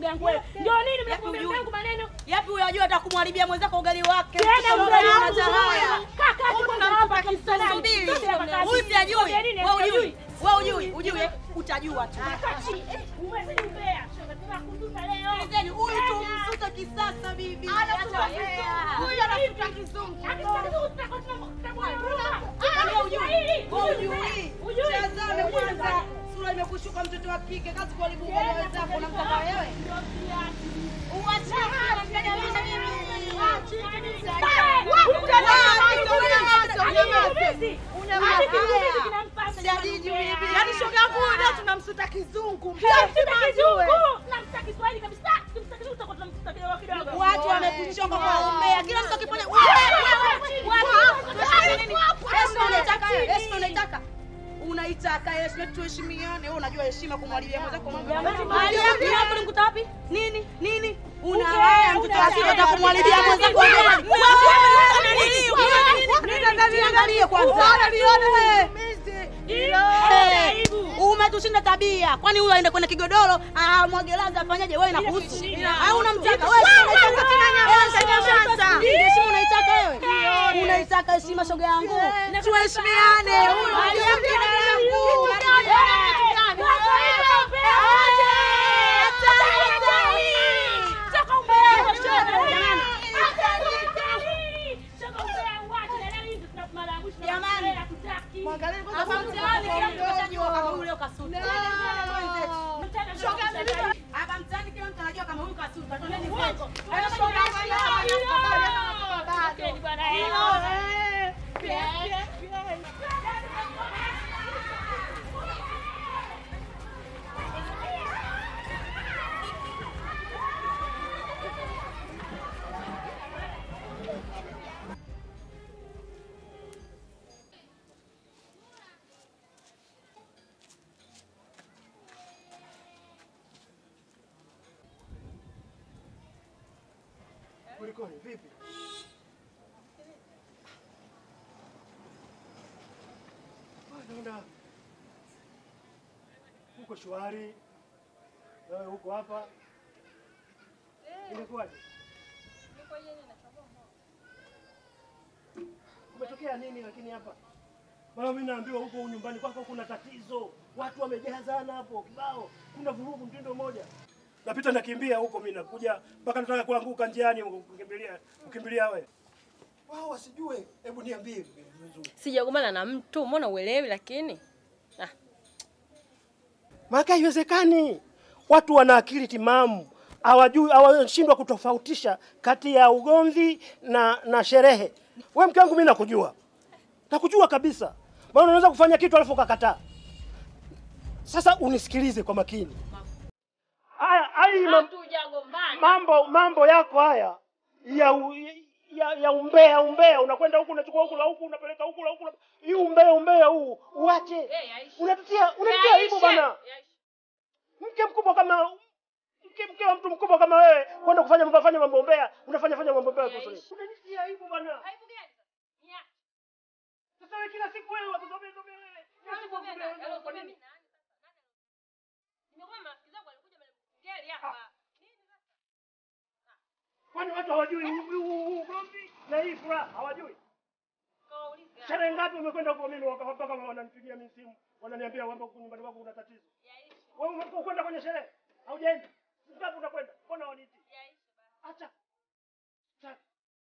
shoga yangu wewe. Ndio nini mnakuambia
hujui?
yangu maneno?
Yapi unajua atakumharibia mwenzako ugali wake?
Tena
Mtoto
ugali
mdogo
wangu
ana haya.
wewe. Kaka,
Huyu
kwanza
tunampa
hapa
kisubiri.
Subiri.
Huyu si ajui.
Ngoja nini,
Wewe
sijui.
ujui. Wewe ujui. Ujui. eh? Utajua tu.
Akachi. Umezidi mbea. Shoga tunakututa leo.
Sikilizeni, huyu tumsuta kisasa bibi.
Anafuta
Acha
kizungu.
hea.
Huyu anafuta kizungu. Akisuta kizungu tutakuwa tunamwona.
Wewe ujui. Wewe ujui.
Ujui.
Tazame kwanza. Sura imekushuka mtoto wa kike. Kazi kuharibu ugali wenzako unamtaka wewe.
Yaani shoga yangu huyu leo tunamsuta kizungu.
Watu wamekuchoka kwa umbea. Kila mtu akifanya heshima unaitaka wewe? Heshima unaitaka? Unaitaka heshima, tuheshimiane. Wewe unajua heshima kumwalilia mwenzako mambo. Mahali yako yako ulimkuta wapi? Nini? Nini? Una haya mtoto wa kike atakumwalilia mwenzako ugali. Niangalie kwanza. Eh, Umetushinda tabia. Kwani huyo aende kwenye kigodoro, ah mwagelaza afanyaje wewe inakuhusu? Au unamtaka wewe? Heshima unaitaka wewe? Unaitaka heshima shoga yangu? Tuheshimiane. Huyu ndio kijana yangu. Hapa mtaani kila mtu anajua kama huyu leo kasuta. Hapa mtaani kila mtu anajua kama huyu kasuta. Twendeni kwetu.
Kulikoni? Vipi? Ah, Naona uko shwari, nawe huko hapa, imekuwaje? Kumetokea nini lakini hapa? Maana mimi naambiwa huko nyumbani kwako kuna tatizo, watu wamejazana hapo kibao, kuna vurugu mtindo mmoja. Napita nakimbia huko, mimi nakuja mpaka nataka kuanguka njiani, kukimbilia kukimbilia wewe. Wao wasijue, hebu niambie vizuri.
Sijagombana na mtu, mbona uelewi? Lakini ah,
Maana haiwezekani. Watu wana akili timamu, hawajui hawashindwa kutofautisha kati ya ugomvi na na sherehe. We mke wangu, mimi nakujua, nakujua kabisa, maana unaweza kufanya kitu alafu ukakataa. Sasa unisikilize kwa makini. Haya, hai mam- mambo mambo yako haya ya u, ya, ya umbea umbea, unakwenda huku unachukua huku la huku unapeleka huku la huku, la- hii umbea umbea huu uache. Unatutia unatutia aibu bana. Mke mkubwa kama mke mke wa mtu mkubwa kama wewe kwenda kufanya mambo fanya mambo umbea, unafanya fanya mambo umbea kuhusu nini? Unanitia aibu bana. Sasa wewe kila siku wewe wakuzobe zobe wewe. Kila siku wakuzobe wewe kwa nini? Kwani watu hawajui huu- huu- huu ugomvi na hii furaha hawajui? Sherehe ngapi umekwenda huko mimi waka- mpaka wananipigia mimi simu wananiambia kwamba huku nyumbani kwako kuna tatizo. Wewe umekuwa kwenda kwenye sherehe? Haujaenda? Ngapi unakwenda? Mbona waniti? Acha. Acha.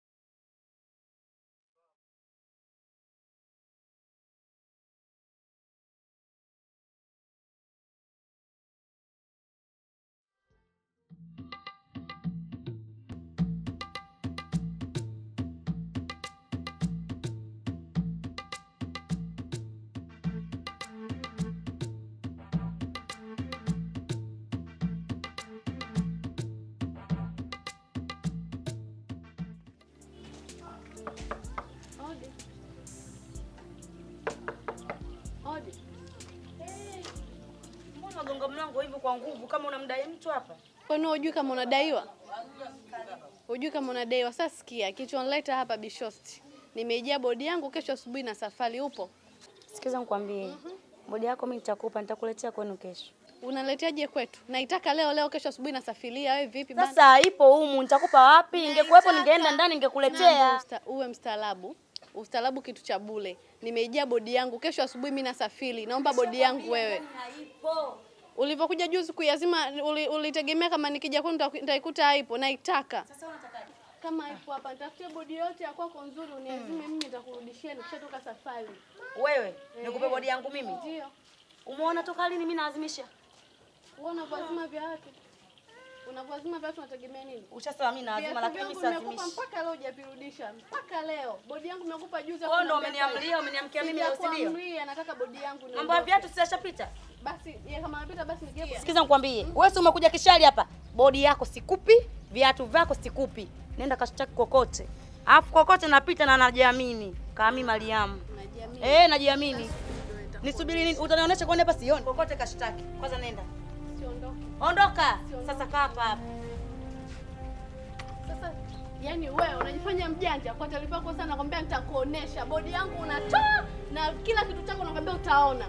Mbona unagonga mlango hivyo kwa nguvu kama unamdai mtu hapa?
Kwani hujui kama unadaiwa? Hujui kama unadaiwa? Sasa sikia, kilichonileta hapa Bishosti, nimejaa bodi yangu kesho asubuhi na safari. Upo?
Sikiza nikwambie, bodi yako mimi nitakupa, nitakuletea kwenu kesho.
Unaleteaje kwetu? Naitaka leo leo, kesho asubuhi nasafiria. Wewe vipi bana?
Sasa ipo humu, nitakupa wapi? Ingekuwepo ningeenda ndani
Naomba
ningekuletea.
usta- uwe mstaarabu. Ustaarabu kitu cha bule. Nimeijia bodi yangu, kesho asubuhi mimi nasafiri. Naomba bodi yangu wewe. Ulivyokuja juzi kuyazima, uli- ulitegemea kama nikija kwenu nita- nitaikuta haipo. Naitaka kama ipo hapa, nitafutie bodi yote ya kwako nzuri, uniazime mimi, nitakurudishia nikishatoka safari.
Wewe nikupe bodi yangu mimi?
Ndio.
Umeona toka lini mimi naazimisha?
Wewe unavyoazima vya watu, unavyoazima vya watu unategemea nini?
Ushasema mimi naazima,
Viatu
lakini mimi
vyangu nimekupa
siazimishi.
mpaka leo hujavirudisha, mpaka leo. Bodi yangu nimekupa juzi.
Wewe ndo
hapo na
umeniamlia,
miaka-
umeniamkia mimi leo, si ndio?
Sijakuamlia, nataka bodi yangu
Mambo ya
niondoke.
viatu si yashapita?
Basi ye kama anapita basi nigie.
Sikiza nikwambie, wewe si umekuja kishali hapa, bodi yako sikupi, viatu vyako sikupi, nenda kashtaki kokote, alafu kokote napita na najiamini kami Mariamu. Eh, najiamini. Nisubiri nini? Utanionyesha kwani hapa sioni. Kokote kashtaki. Kwanza nenda.
Siondoke.
Ondoka. Sasa kaa hapa hapa.
Sasa yani wewe unajifanya mjanja kwa taarifa yako sana, nakwambia nitakuonesha bodi yangu unatoa na kila kitu chako nakwambia utaona.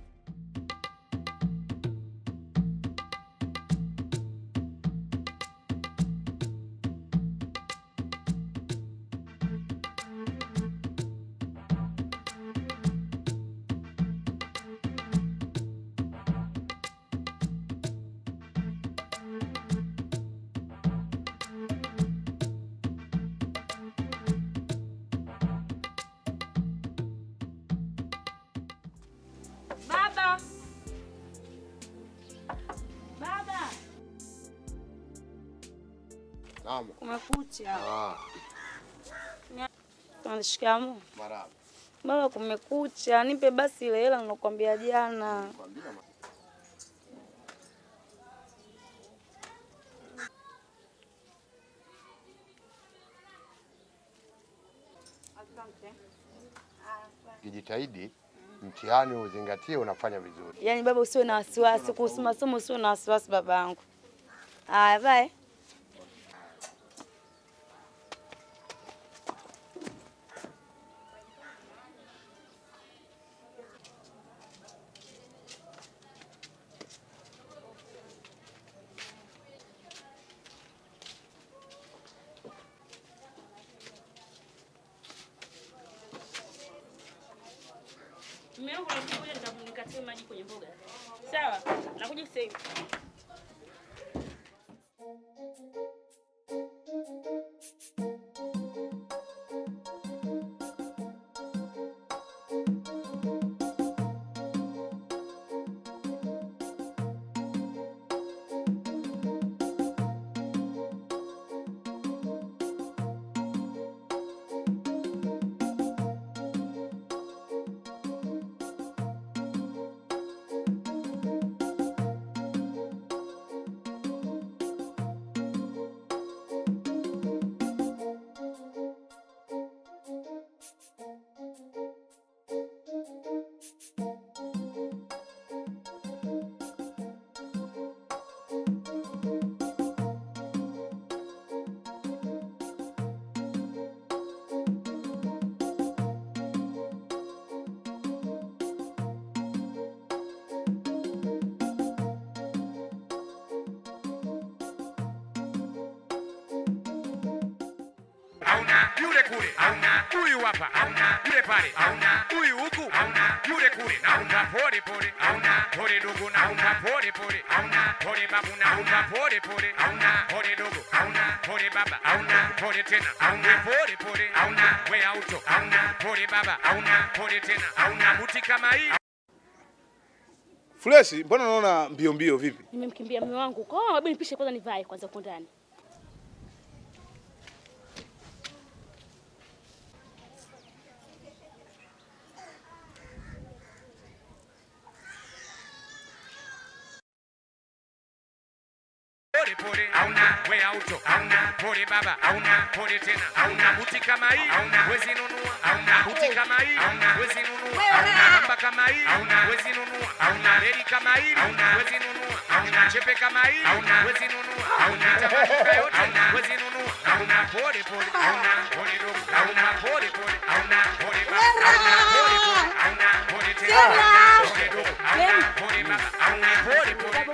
Baba. Baba.
Naam.
Kumekucha.
Ah,
Shikamoo.
marahaba.
Baba, kumekucha. Nipe basi ile hela nilokuambia jana.
Kijitahidi mtihani uzingatie, unafanya vizuri.
Yaani baba, usiwe na wasiwasi kuhusu masomo, usiwe na wasiwasi babangu. Haya, bye.
Mume wangu anakuja nitakunikatia maji kwenye mboga. Sawa? Nakuja sasa hivi.
hauna yule kule hauna huyu hapa hauna yule pale hauna huyu huku hauna yule kule naumba pole pole hauna pole dogo naumba pole pole hauna pole babu naumba pole pole hauna pole dogo hauna pole baba hauna pole tena hauna pole pole hauna we auto hauna pole baba hauna pole tena hauna buti kama hii
Fresh, mbona naona mbio mbio vipi?
Nimemkimbia mume wangu. Kwa hiyo hebu nipishe kwanza nivae kwanza huko ndani.
pole pole hauna we auto hauna pole baba hauna pole tena hauna buti kama hii hauna wezi nunua hauna buti kama hii hauna wezi nunua hauna namba kama hii hauna wezi nunua hauna reli kama hii hauna wezi nunua hauna chepe kama hii hauna wezi nunua hauna tabaduka yote hauna wezi nunua hauna pole pole hauna pole dogo hauna pole pole hauna pole baba hauna pole pole hauna pole tena hauna pole dogo hauna pole baba hauna pole pole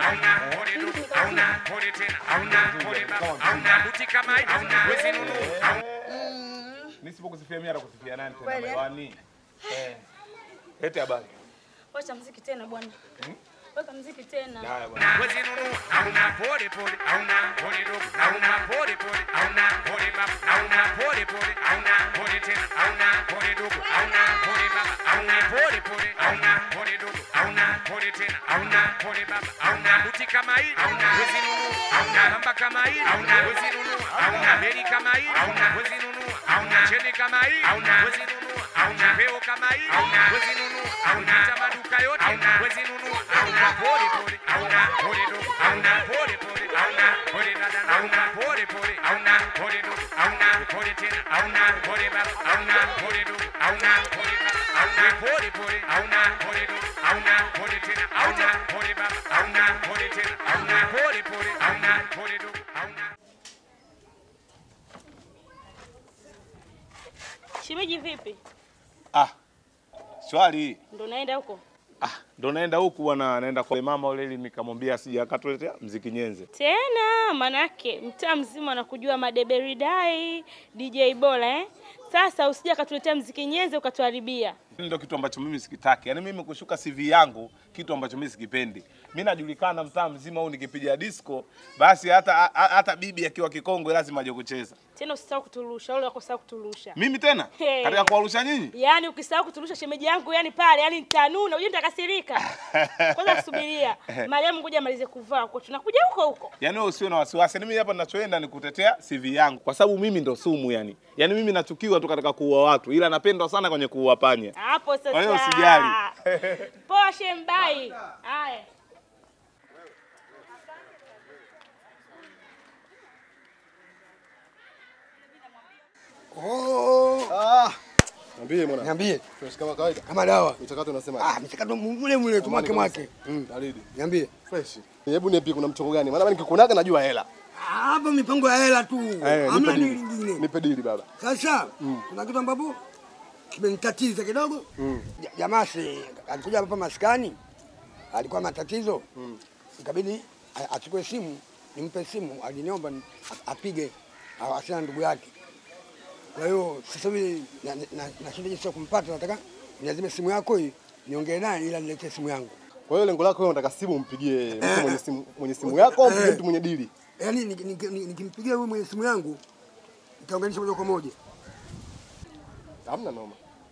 hauna buti kama hii wezi nunua nisipokusifia mimi atakusifia nani tena
Kweli, eh?
bawani eh lete habari
Wacha mziki tena bwana. Weka mziki tena.
haya bwana
wezi nunua hauna pole pole hauna pole dogo hauna pole pole hauna pole baba hauna pole pole hauna pole tena hauna pole dogo hauna pole baba hauna pole pole hauna pole dogo hauna pole tena hauna pole baba hauna buti kama hii hauna wezi nunua hauna namba kama hii hauna wezi nunua hauna beli kama hii hauna wezi nunua hauna cheni kama hii hauna wezi nunua hauna peo kama hii hauna wezi nunua hauna maduka yote hauna wezi nunua hauna pole pole hauna pole dogo hauna pole pole hauna pole dada hauna pole pole hauna pole dogo hauna pole tena hauna pole baba hauna pole dogo hauna pole baba hauna pole pole hauna pole dogo hauna pole tena hauna pole baba hauna pole tena hauna pole pole hauna pole dogo hauna
Shemeji vipi?
ah swali
Ndo naenda huko?
ndo naenda huku bwana naenda kwa mama ule ili nikamwambia asije akatuletea mziki nyenze
Tena manake mtaa mzima anakujua madeberidai DJ bora eh? Sasa usije akatuletea mziki nyenze ukatuharibia.
Hili ndio kitu ambacho mimi sikitaki. Yaani mimi kushuka CV yangu kitu ambacho mimi sikipendi. Mimi najulikana mtaa mzima huu nikipiga disco, basi hata ha- hata bibi akiwa kikongwe lazima aje kucheza.
Tena usisahau kuturusha, wale wakosahau kuturusha.
Mimi tena
Hey.
katika kuwarusha nyinyi?
Yaani ukisahau kuturusha shemeji yangu yani pale, yani nitanuna, unajua nitakasirika. Kwanza kusubiria. Mariamu ngoja amalize kuvaa huko. Tunakuja huko huko.
Yaani wewe usiwe na wasiwasi. Yaani mimi hapa ninachoenda ni kutetea CV yangu kwa sababu mimi ndo sumu yani. Yaani mimi nachukiwa tu katika kuua watu ila napendwa sana kwenye kuua panya.
Hapo sasa.
Kwa hiyo usijali.
Poa shembai. Haya.
Oh. Ah.
Niambie mwana.
Niambie.
Fresh kama kawaida.
Kama dawa.
Mchakato unasema.
Ah, mchakato mule mule tu mwake mwake.
Mm. Baridi.
Niambie.
Fresh. Hebu niambie kuna mchongo gani? Maana mimi nikikunaga najua hela.
Hapa mipango ya hela tu.
Eh,
Hamna
nipe
nini
dili.
lingine.
Nipe dili baba.
Sasa
Mm.
kuna kitu ambapo kimenitatiza kidogo.
Mm.
Ja- Jamaa si alikuja hapa maskani, alikuwa matatizo, ikabidi a- achukue simu, nimpe simu, aliniomba ni- a- apige awasiliane na ndugu yake. Kwa hiyo sasa hivi na- na- nashinda jinsi ya kumpata, nataka niazime simu yako hii niongee naye, ila niletee simu yangu.
Kwa hiyo lengo lako wewe unataka simu umpigie mtu mwenye simu mwenye simu yako au umpigie
Eh.
mtu mwenye dili?
Yaani nik- nik- nik- nikimpigia huyu mwenye simu yangu nitaunganisha moja kwa moja.
Hamna noma.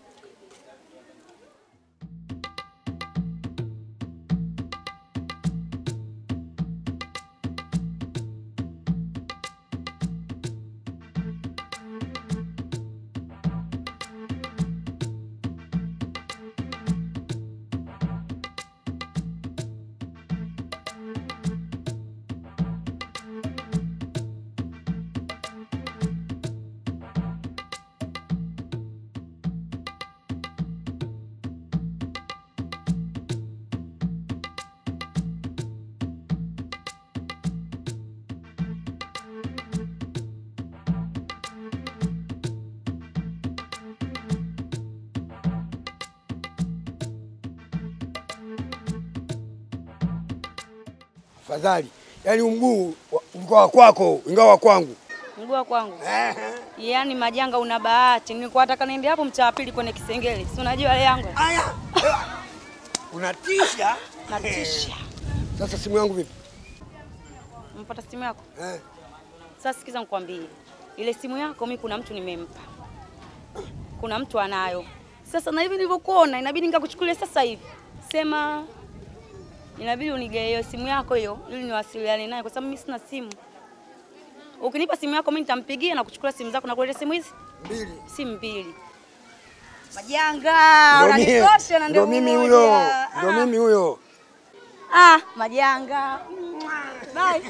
Afadhali. Yaani huu mguu wa- ulikuwa wa kwako ingawa wa kwangu.
Mguu wa kwangu. Yaani majanga una bahati. Nilikuwa nataka niende hapo mtaa wa pili kwenye Kisengele. Si unajua yale yangu?
Aya. Unatisha.
Natisha.
Sasa simu yangu vipi?
Mpata simu yako?
Eh.
Sasa sikiza nikwambie. Ile simu yako mimi kuna mtu nimempa. Kuna mtu anayo. Sasa na hivi nilivyokuona inabidi nikakuchukulia sasa hivi. Sema inabidi unigee hiyo simu yako hiyo ili niwasiliane naye kwa sababu mimi sina simu. Ukinipa simu yako mimi nitampigia na kuchukua simu zako na kuleta simu hizi
mbili.
Simu mbili. Majanga,
Ndio mimi-
unanitosha na
Ndio
ndio
mimi
mmoja.
huyo. Ndio
Ah.
mimi huyo.
Ah, majanga. Bye.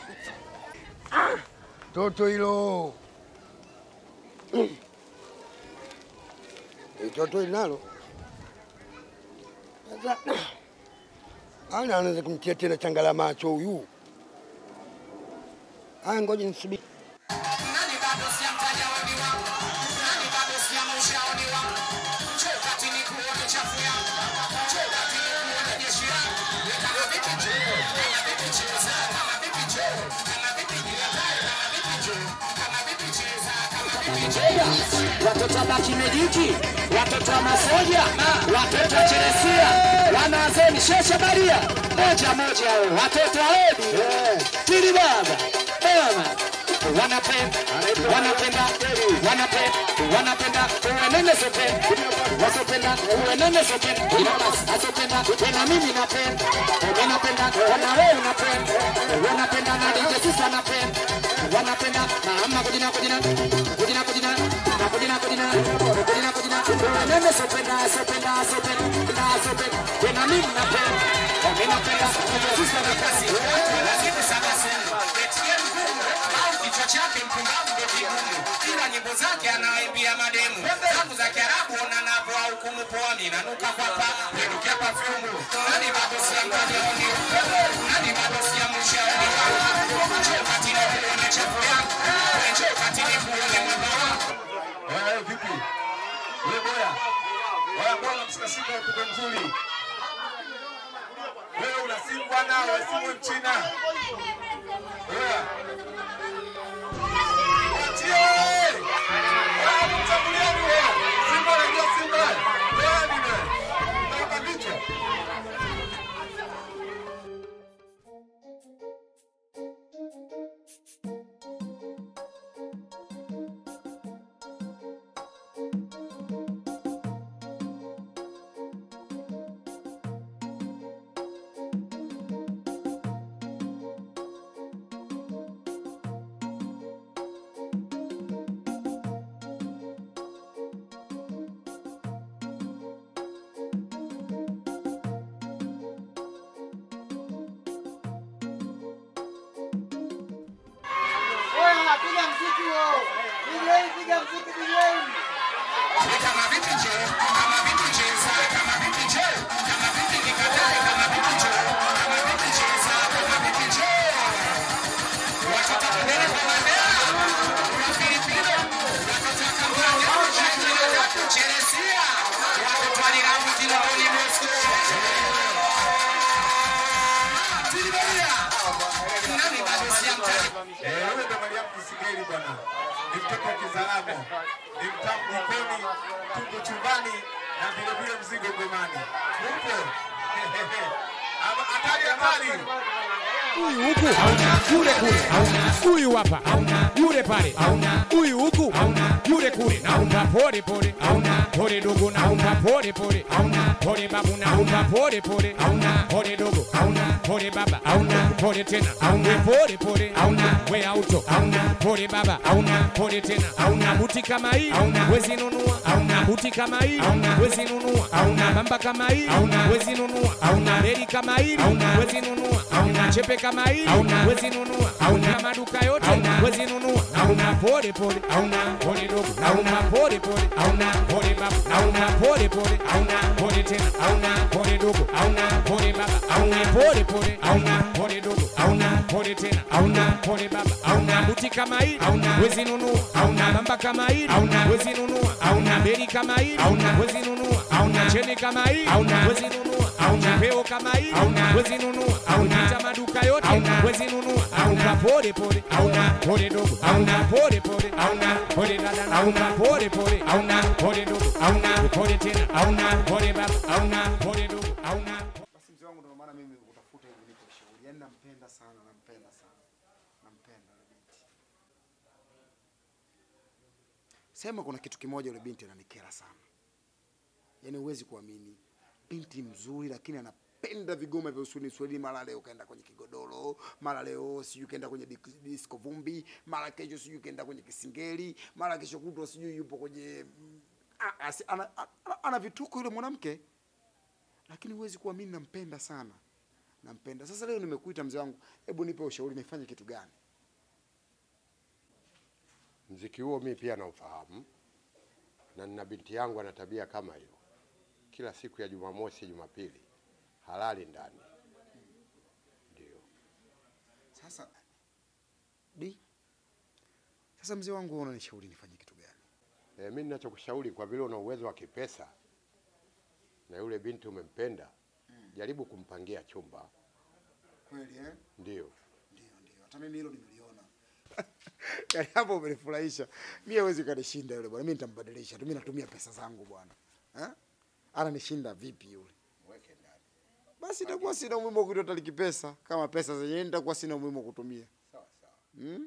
Toto hilo. Eh, Toto hili nalo. Sasa ana anaweza kumtia tena changa la macho huyu. Haya, ngoja nisubiri.
watoto wa Bakimejiki, watoto wa Masoja, watoto wa Cheresia, wanazeni Sheshe Maria, moja moja hao, watoto wa Edi, Tili baba, mama, wanapenda, wanapenda, wanapenda, wanapenda, uwenene sote, wasopenda, uwenene sote, asopenda, tena mimi napenda, mimi napenda, wana wewe unapenda, wanapenda na DJ Sisa napenda, wanapenda, mama kujina kujina, kujina kujina, na kujina kujina, kujina kujina, uwenene sopenda, sopenda, sopenda, sopenda, tena mimi napenda, mimi napenda, DJ Sisa na kasi, lazima sana sana, ATM au kichwa chake mpumbavu ndio kigumu, ila nyimbo zake anaimbia mademu zangu za Kiarabu ona navyo hukumu poani nanuka kwa pa perukia perfume nani bado si mtanioni nani bado si mshauri wangu njoo kati na kuone chafu yangu njoo kati ni kuone mwamba wangu
Wewe vipi? Wewe boya. Wewe bwana msika simba mtoto mzuri. Wewe una simu bwana, wewe simu mchina. Wewe. Achie! Wewe mtambuliani wewe. Simba unajua Simba. Wewe ni wewe. Unataka kichwa.
Oya, piga mziki huo. DJ, piga mziki DJ. Kama vipi je? Kama vipi cheza? Kama vipi je? Kama vipi nikatae? Kama vipi je? Kama vipi cheza? Kama vipi je? Watoto tuendele kwa mandea. Kuna Filipino. Watoto wa Kampala. Watoto wa tatu Cheresia. Watoto wa Liramu Kinondoni Moscow. Tuliberia. Nani bado siamtani?
Eh, wewe ndo Mariam Kisigeli bwana. Ni mtoto wa Kizaramo. Ni mtamu jikoni, tungu chumbani na vile vile mzigo gomani. Upo? Ama- Hatari hatari.
Huyu huku yule kule, huyu hapa yule pale, huyu huku yule kule. Naomba pole pole, pole dogo, naomba pole pole, pole babu, naomba pole pole, pole dogo, pole baba, pole tena, we pole pole, we auto, pole baba, pole tena, buti kama hii wezi nunua, buti kama hii wezi nunua, bamba kama hii wezi nunua, reli kama hii wezi nunua, chepe kama hii wezi nunua, kama duka yote wezi nunua, pole pole, pole dogo, pole pole, pole baba, pole pole, pole tena, pole dogo, pole baba, pole pole, pole dogo, pole tena, pole baba, buti kama hii wezi nunua, bamba kama hii wezi nunua, beli kama hii wezi nunua, cheni kama hii wezi nunua, chepeo kama hii wezi nunua, pita maduka yote wezi nunua, pole pole, pole dogo, pole pole, pole dada, pole pole, pole dogo, pole tena, pole baba, pole dogo,
Basi mzee wangu, ndio maana mimi utafuta hivi niko ushauri. Yaani nampenda sana, nampenda sana, nampenda yule binti. Sema kuna kitu kimoja, yule binti ananikera sana. Yaani huwezi kuamini, binti mzuri, lakini anapenda vigoma vya uswahili uswahili. Mara leo kaenda kwenye kigodoro, mara leo sijui kaenda kwenye dik- disco vumbi, mara kesho sijui kaenda kwenye kisingeli, mara kesho kutwa sijui yupo kwenye mm, a- asi- ana, ana, ana vituko yule mwanamke lakini huwezi kuamini, nampenda sana, nampenda. Sasa leo nimekuita mzee wangu, hebu nipe ushauri, nifanye kitu gani?
Mziki huo mi pia naufahamu na nina binti yangu ana tabia kama hiyo, kila siku ya Jumamosi, Jumapili halali ndani. Ndio
Sasa di, sasa mzee wangu, wewe unanishauri nifanye kitu gani?
e, mi ninachokushauri kwa vile una uwezo wa kipesa na yule binti umempenda, jaribu kumpangia chumba.
Kweli eh?
Ndio
Ndio, ndio, hata mimi hilo nimeliona. Yaani hapo umenifurahisha. Mimi hawezi kanishinda yule bwana. Mimi nitambadilisha tu. Mimi natumia pesa zangu bwana. Eh? Ananishinda vipi yule? Basi itakuwa sina umuhimu wa kutoa taliki pesa. Kama pesa zenyewe nitakuwa sina umuhimu wa kutumia. Sawa sawa. Mm?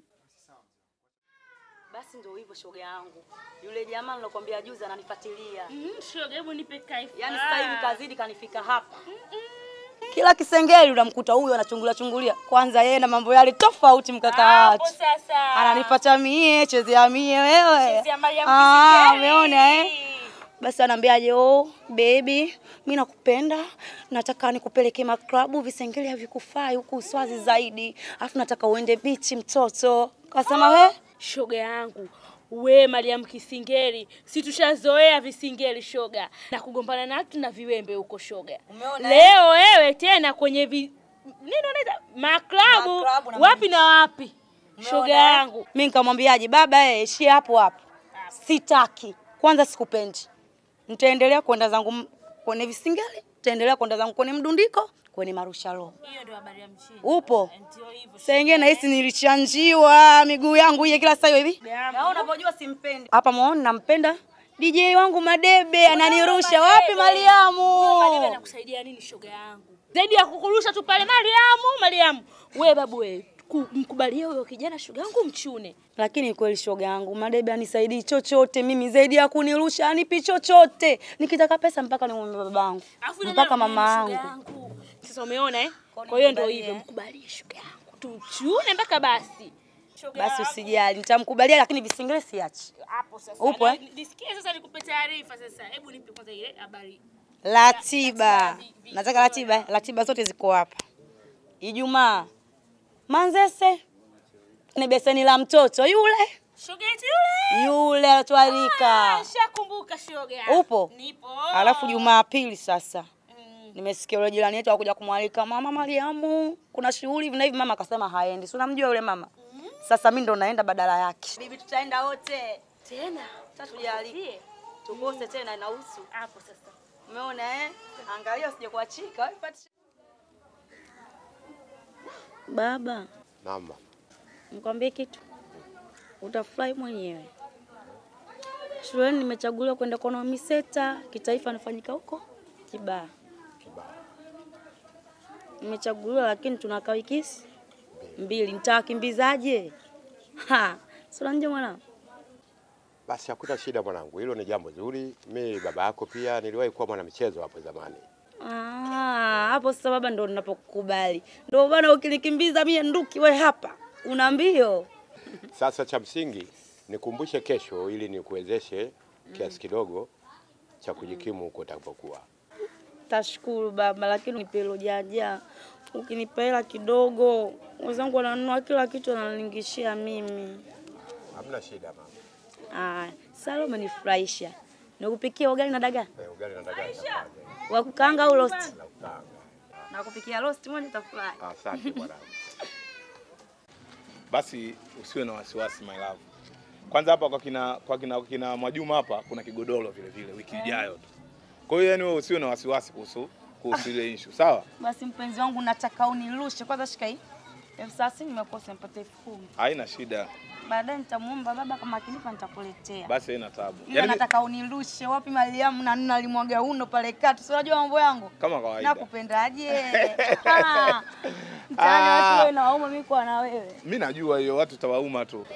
Basi ndio hivyo shoga yangu. Yule jamaa nilokuambia juzi ananifuatilia.
Mm, shoga, hebu nipe kaifa.
Yaani sasa hivi kazidi kanifika hapa. Kila kisengeli unamkuta huyu anachungulia chungulia. Kwanza yeye na mambo yale tofauti mkaka
Hapo
watu.
sasa.
Ananifuata mie, chezea mie wewe.
Chezea Mariam
Ah,
Kisingeli.
umeona eh? Basi anaambiaje, oh baby, mi nakupenda, nataka nikupeleke maklabu, visengeli havikufai huku Uswazi zaidi, alafu nataka uende bichi mtoto. Kasema he,
shoga yangu we Mariam Kisingeli, si tushazoea visingeli shoga, na kugombana na watu na viwembe huko shoga.
Umeona,
Leo wewe tena kwenye vi... nini unaita maklabu,
Maklabu na
wapi na wapi shoga yangu.
mi nikamwambiaje, baba eh, ishie hapo hapo, sitaki kwanza, sikupendi, nitaendelea kwenda zangu m- kwenye visingeli, nitaendelea kwenda zangu kwenye mdundiko, kwenye marushalo.
Hiyo ndio habari ya mchini.
Upo saa ingine nahisi nilichanjiwa miguu yangu ile kila saa hiyo hivi.
Na
unavyojua simpendi. Hapa muone nampenda DJ wangu Madebe ananirusha wapi Mariamu?
Madebe anakusaidia nini shoga yangu? Zaidi ya kukurusha tu pale Mariamu, Mariamu. We babu we, ku- mkubalie huyo kijana shoga yangu mchune.
Lakini kweli shoga yangu Madebe anisaidii chochote mimi zaidi ya kunirusha anipi chochote. Nikitaka pesa mpaka nimwombe babangu.
Alafu ile
Mpaka
nalo-
mama
shoga
yangu.
yangu. Sasa umeona eh? Kwa hiyo ndio
nikubalie.
hivyo, mkubalie shoga yangu. Tuchune mpaka basi. Shoga
Basi
yangu.
usijali, nitamkubalia lakini visingile siachi.
Hapo sasa.
Upo,
Na-
eh?
Nisikie sasa nikupe taarifa sasa. Hebu nipe kwanza ile habari.
Ratiba. Nataka ratiba, ratiba zote ziko hapa. Ijumaa. Manzese. Ni beseni la mtoto yule.
Shoga yetu yule.
Yule atwarika.
Shakumbuka shoga.
Upo?
Nipo.
Alafu Jumapili sasa. Nimesikia yule jirani yetu akuja kumwalika mama Mariamu, kuna shughuli hivi na hivi. Mama akasema haendi, si unamjua yule mama. Sasa mimi ndo naenda badala yake. Bibi, tutaenda wote
tena,
tatujalike tukose tena, inahusu
hapo sasa.
Umeona eh? Angalia usije kuachika. wewe pati- Baba,
Naam.
nikwambie kitu, utafurahi mwenyewe. Shuleni nimechaguliwa kwenda kuona miseta kitaifa nafanyika huko Kibaha. Nimechaguliwa lakini tunakaa wiki mbili, nitawakimbizaje? Ha, si unanijua mwanangu?
Basi hakuna shida mwanangu, hilo ni jambo zuri. Mi baba yako pia niliwahi kuwa mwanamichezo hapo zamani.
Ah, hapo sasa baba ndo ninapokukubali. Ndio bana ukinikimbiza mie nduki we hapa. Una mbio.
Sasa cha msingi nikumbushe kesho, ili nikuwezeshe kiasi kidogo cha kujikimu huko utakapokuwa.
Tashukuru baba, lakini nipe hilo jaja. Ukinipa hela kidogo, wenzangu wananunua kila kitu wananilingishia mimi.
Hamna shida mama.
Ah, sasa leo umenifurahisha. Nikupikia ugali na dagaa.
Eh, ugali na dagaa. nitafanya.
Wa kukaanga au roast?
Sawa.
Na kupikia roast moja utafurahi.
Asante mwanangu.
Basi usiwe na wasiwasi my love. Kwanza hapa kwa kina kwa kina, kina Mwajuma hapa kuna kigodoro vile vile wiki ijayo tu. Kwa hiyo yani wewe usiwe na wasiwasi kuhusu kuhusu ile issue, sawa?
Basi mpenzi wangu, nataka unirushe kwanza. Shika hii elfu thelathini nimekosa, nipate elfu kumi.
Haina shida.
Baadaye nitamuomba baba kama akinipa nitakuletea.
Basi haina tabu.
Ila
Yaani
nataka unirushe wapi Mariamu na nini alimwaga uno pale kati. Si unajua mambo yangu?
kama kawaida.
Nakupendaje? Ah, Mtaani watu wewe na waume mimi kwa na wewe.
Mimi najua hiyo watu tawauma tu.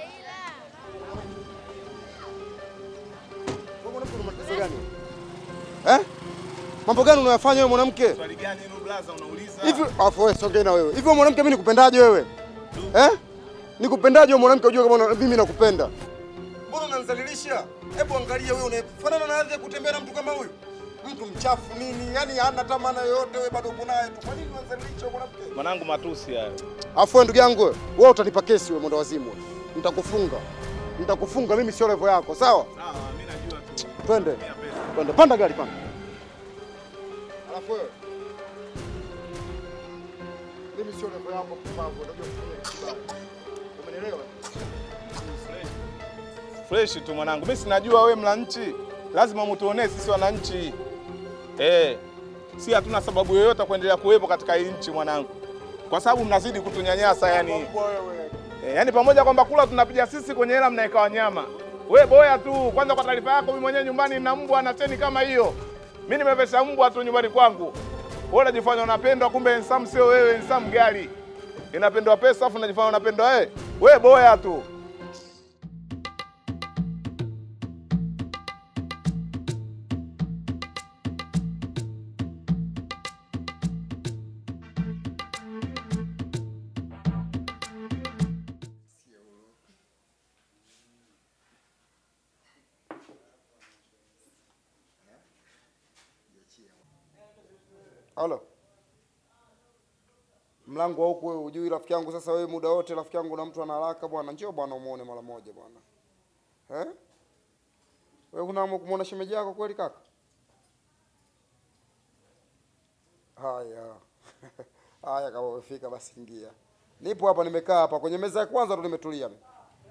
Matatizo gani? Eh? Mambo gani unayofanya wewe mwanamke?
Swali gani hilo blaza unauliza?
Hivi afu wewe songea na wewe. Hivi wewe mwanamke mimi nikupendaje wewe? Eh? Nikupendaje wewe mwanamke ujue kama una- mimi nakupenda? Mbona unanizalilisha? Hebu angalia wewe unafanana na hadhi ya kutembea na mtu kama huyu. Mtu mchafu nini? Yaani hana tamana yoyote wewe bado uko naye tu. Kwa nini unanizalilisha wewe mwanamke?
Mwanangu matusi hayo.
Afu wewe ndugu yangu wewe, wewe utanipa kesi wewe mwendo wazimu. Nitakufunga. Nitakufunga mimi sio level yako, sawa?
Sawa, mimi najua tu.
Twende. Twende. Panda gari panda. Alafu wewe. Mimi sio level yako mpumbavu, unajua kufanya kibaya. Umenielewa?
Fresh tu mwanangu. Mimi sinajua wewe mla nchi. Lazima mtuonee sisi wananchi. Eh. Si hatuna sababu yoyote kuendelea kuwepo katika hii nchi mwanangu. Kwa sababu mnazidi kutunyanyasa yani.
Mbwa wewe.
E, yaani pamoja kwamba kula tunapiga sisi kwenye hela mnaeka wanyama. We boya tu. Kwanza kwa taarifa yako, mimi mwenyewe nyumbani nina mbwa na cheni kama hiyo. Mimi nimevesha mbwa tu nyumbani kwangu. Wewe unajifanya unapendwa, kumbe ensam sio wewe, ensam gari. Inapendwa pesa afu unajifanya unapendwa wewe. We boya tu.
Halo. Mlango wa huku wewe hujui rafiki yangu sasa wewe muda wote rafiki yangu na mtu ana haraka bwana. Njoo bwana umuone mara moja bwana. Eh? Wewe huna hamu kumuona shemeji yako kweli kaka? Haya. Haya kama umefika basi ingia. Nipo hapa nimekaa hapa kwenye meza ya kwanza ndo nimetulia mimi.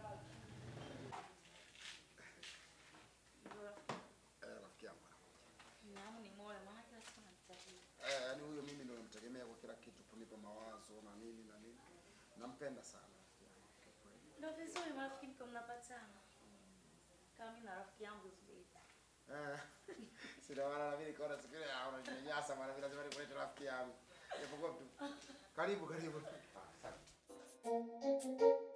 Eh, rafiki yangu. Eh, yaani huyo mimi ndo namtegemea kwa kila kitu, kunipa mawazo na nini na nini. Nampenda sana.
Ndio vizuri marafiki mko mnapatana. Kama mimi na rafiki yangu Zubeida.
Eh. Sina maana na mimi nikaona siku ile ah, unaninyanyasa maana mimi lazima nikulete rafiki yangu. Japokuwa tu. Karibu karibu. Ah, asante.